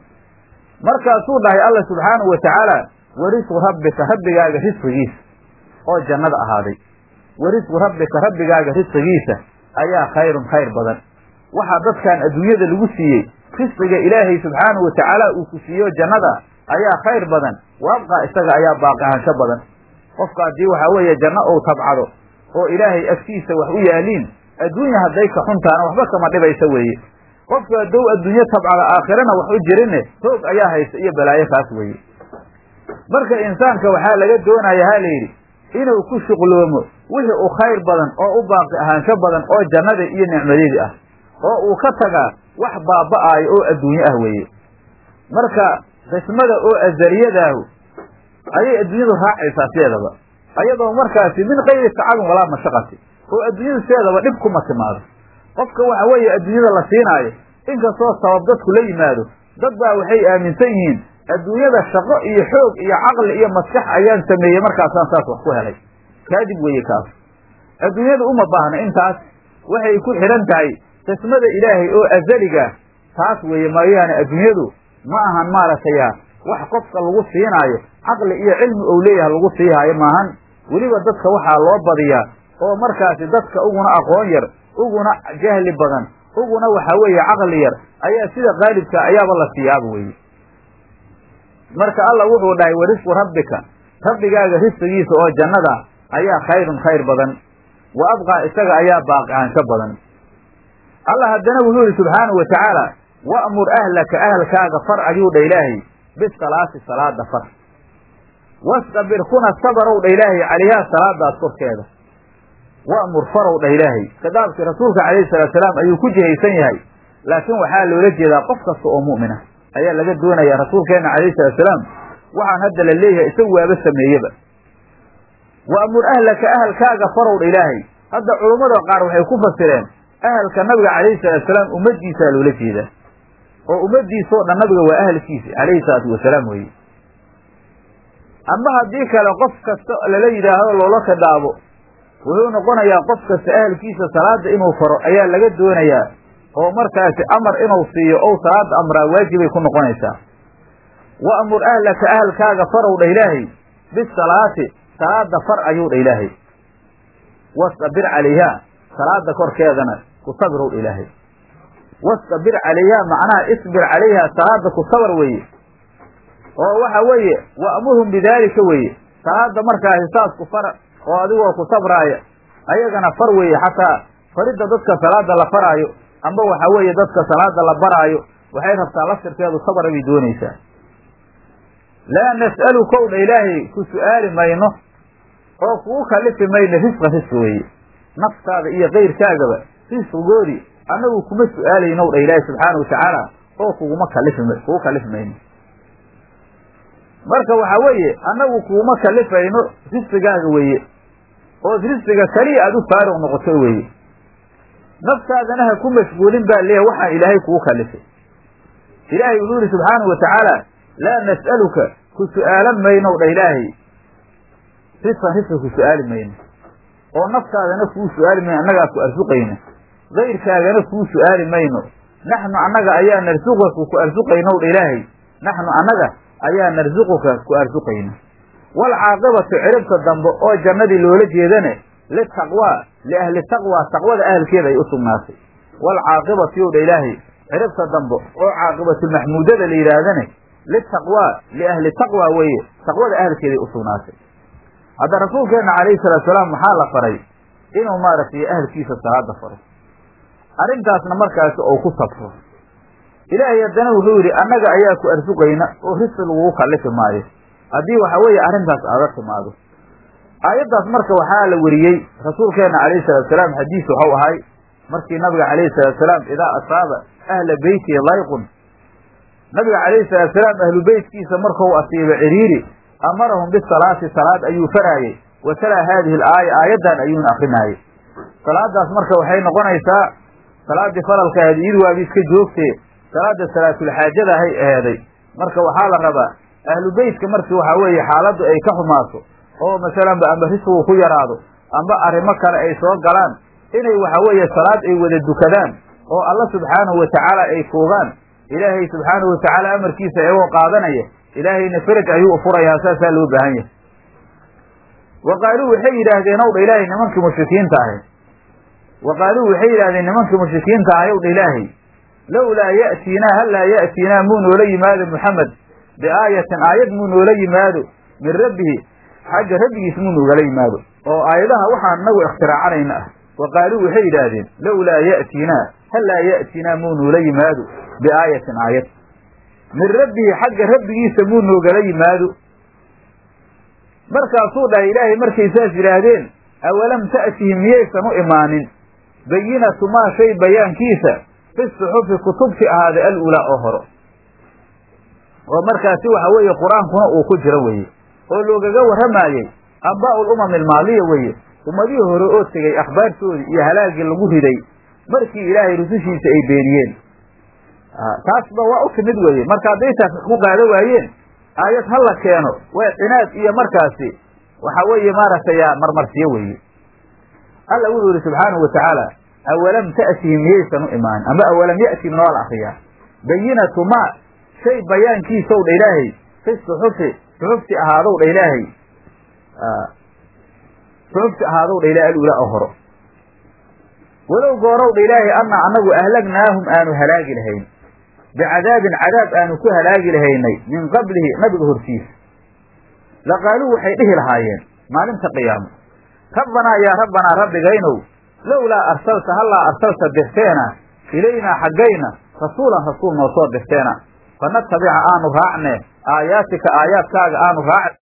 Speaker 1: markaasuu dhahay alla subxaanahu watacaala warisqu rabbika rabbigaaga risqigiisa oo jannada ahaaday warisqu rabbika rabbigaaga risqigiisa ayaa khayrun khayr badan waxaa dadkan adduunyada lagu siiyey risqiga ilaahay subxaanahu watacaala uu ku siiyo jannada ayaa khayr badan waabqaa isaga ayaa baaqihaansho badan qofka haddii waxaa weeye janno ou tabcado oo ilaahay agtiisa wax u yaaliin adduunya hadday ka xuntaana waxba kama dhibaysa weeye qofka haddou adduunyo tabcada aakhirana wax u jirinne hoog ayaa haysta iyo balaayo kaas weeye marka insaanka waxaa laga doonaya ha layidhi inuu ku shuqloomo wixii u khayr badan oo u baaqi ahaansho badan oo jannada iyo nicmadeedii ah oo uu ka tagaa wax baaba'aayo oo adduunyo ah weeye marka qismada oo azaliyadaahu ayay adduunyadu raacaysaa sideedaba ayadoo markaasi min kayri tacabin walaa mashaqati oo adduunyadu sideedaba dhib kuma timaado qofka waxa weeye adduunyada la siinaayo inkastoo sabab dadku la yimaado dad baa waxay aaminsan yihiin adduunyada shaqo iyo xoog iyo caqli iyo maskax ayaan sameeyey markaasaan saas wax ku helay kaadib weeye kaas adduunyadu uma baahna intaas waxay ku xidhan tahay qismada ilaahay oo azaliga taas weeye maayaane adduunyadu ma ahan maaragtaya wax qofka lagu siinaayo caqli iyo cilmi ou leeyahay lagu siihaayo maahan weliba dadka waxaa loo badiyaa oo markaasi dadka uguna aqoon yar uguna jahli badan uguna waxa weeye caqli yar ayaa sida qaalibka ayaaba la siiyaaba weye marka alla wuxuu dhahay warisqu rabbika rabbigaaga risqigiisa oo jannada ayaa khayrun khayr badan wa abqaa isaga ayaa baaqi ahaansho badan allah haddana wuxuu yihi subxaanahu wa tacaala wa'mur ahlaka ahalkaaga far ayuu dha ilaahay bisalaati salaada far wastabir kuna sabarow dha ilaahay calayhaa salaadaas korkeeda wa'mur farow dhah ilaahay khitaabkii rasuulka calayhi salaatu salaam ayuu ku jihaysan yahay laakiin waxaa loola jeedaa qof kasta oo mu'mina ayaa laga doonaya rasuulkeenna calayhi salatu salaam waxaan hadda la leeyahay isagu waaba sameeyeba wa'mur ahlaka ahalkaaga farow dha ilaahay hadda culummada qaar waxay ku fasireen ahalka nabiga calayhi salaatu salaam ummaddiisaa loola jeedaa oo ummaddiisoo dhan nabiga waa ahalkiisi calayhi salaatu wasalaam weeye ama haddii kale qof kasta lala yidhaahdo loola khidhaabo wuxuu noqonayaa qof kasta ahalkiisa salaada inuu faro ayaa laga doonayaa oo markaasi amar inuu siiyo ou salaada amraa waajibay ku noqonaysaa wa'mur ahlaka ahalkaaga farow dha ilaahay bisalaati salaada far ayuu dha ilaahay wastabir calayhaa salaada korkeedana ku sabirow dha ilaahay wastabir calayhaa macnaha isbir calayhaa salaada ku sabar weeye oo waxa weeye wa'murhum bidaalika weeye salaada markaasi saas ku far oo adigoo ku sabraaya ayagana far weeye xataa faridda dadka salaada la faraayo amba waxa weeye dadka salaada la baraayo waxay rabtaa laftirkeedu sabra bay doonaysaa laa nas'alukow dha ilaahay ku su'aali mayno oo kugu kalifi mayno risqa risqi weeye naftaada iyo kayrkaagaba risqigoodii annagu kuma su'aalaynow dha ilaahay subxaana wa tacaala oo kuguma kalifi kugu kalifi mayno marka waxa weeye annagu kuguma kalifayno risqigaaga weeye ood risqiga keliya aada u faaruq noqoto weeye naftaadana ha ku mashguulin baa leeyahay waxaan ilaahay kugu kalifay ilaahay wuxuu yihi subxaanahu wa tacaala laa nas'aluka ku su'aalan maynow dha ilaahay risqan risqi ku su'aali mayno oo naftaadana kuu su'aali mayno annagaa ku arsuqayna kayrkaagana kuu su'aali mayno naxnu annaga ayaa narsuqaka ku arsuqaynow dha ilaahay naxnu annaga ayaa narsuquka ku arsuqayna waalcaaqibatu ciribta dambe oo jannadii loola jeedane litaqwaa liahli taqwaa taqwada ahalkeeda ay u sugnaatay waalcaaqibatu yow dha ilaahay ciribta dambe oo caaqibatulmaxmuudada la yidhaahdane litaqwaa liahli taqwa weeye taqwada ahalkeeday u sugnaatay hadda rasuulkeenna calayhi salaatu salaam waxaa la faray inuu maaragtay ahalkiisa salaada faro arrintaasna markaasi ou ku sabro ilaahay haddana wuxuu yidhi annaga ayaa ku arsuqayna oo risqi lagugu kallifi maayo haddii waxa weeye arrintaas aada timaado aayaddaas marka waxaa la weriyey rasuulkeenna calayhi salatu salaam xadiis waxau ahay markii nabiga calayhi salatu salaam idaa asaaba ahla beyti layqun nabiga calayhi salatu salaam ahlu beytkiisa markau asiibo ciriiri amarahum bisalaati salaad ayuu faraayey wa talaa haadihi alaaya aayaddan ayuuna akrinaayey salaadaas marka waxay noqonaysaa salaaddii faralka ahayd iyadu waabi iska joogtee salaada salaatulxaajada ahay aheeday marka waxaa la rabaa ahlu beytka markii waxaa weeye xaaladdu ay ka xumaato oo masalanba amba risqigu ku yaraado amba arrimo kale ay soo galaan inay waxa weeye salaad ay wada dukadaan oo alla subxaanahu watacaala ay tuugaan ilaahay subxaanahu watacaala amarkiisa iyagoo qaadanaya ilaahayna feraj ayuu furayaa saasaa loo baahan yahay wa qaaluu waxay yidhaahdeen ow dha ilaahay nimankii mushrikiinta ahay wa qaaluu waxay yidhahdeen nimankii mushrikiinta ahay ow dha ilaahay lowlaa ya'tiinaa hallaa ya'tiinaa muu noola yimaado muxamed biaayatin aayad muu noola yimaado min rabbihi xagga rabbigiis muu noogala yimaado oo aayadaha waxaan inagu ikhtiraacanaynaa ah wa qaaluu waxay yidhaahdeen lowlaa ya'tiinaa hallaa ya'tiinaa muu noola yimaado biaayatin aayad min rabbihi xagga rabbigiisa muu noogala yimaado markaasuu dhahay ilaahay markay saas yidhaahdeen awalam ta'tihim miyaysan u imaanin bayinatu maa shay bayaankiisa fi suxufi kutubti ahaaday al-ulaa oo horo oo markaasi waxa weeye qur-aankuna uu ku jiro weeye oo loogaga warramaayey ambaa'ul umam ilmaaliya weeye ummadihii hore oo tegey akhbaartoodii iyo halaagii lagu riday markii ilaahay rusushiisa ay beeniyeen taasba waa u timid weeye marka hadday taas ku qaado waayeen aayad ha la keeno waa cinaad iyo markaasi waxa weeye maaragtay marmarsiyo weeye alla wuxuu yihi subxaanahu watacaala awalam ta'tihim miyaysan u imaanin ama awalam ya'tihim noo la akriyaa bayinatu maa shay bayaankiisow dha ilaahay fi suxufi suxufti ahaadow dha ilaahay suxufti ahaadow dha ilahay alula oo horo walow goorow dha ilaahay anna annagu ahlagnaahum aanu halaagi lahayn bicadaabin cadaab aanu ku halaagi lahaynay min qablihi nabiga hortiisa laqaaluu waxay dhihi lahaayeen maalinta qiyaamo rabbanaa yaa rabbanaa rabbigaynow lowlaa arsalta hallaa arsalta dirteena ilaynaa xaggayna rasuulan rasuul noo soo dirteena fanatabica aanu raacne aayaatika aayaadkaaga aanu raac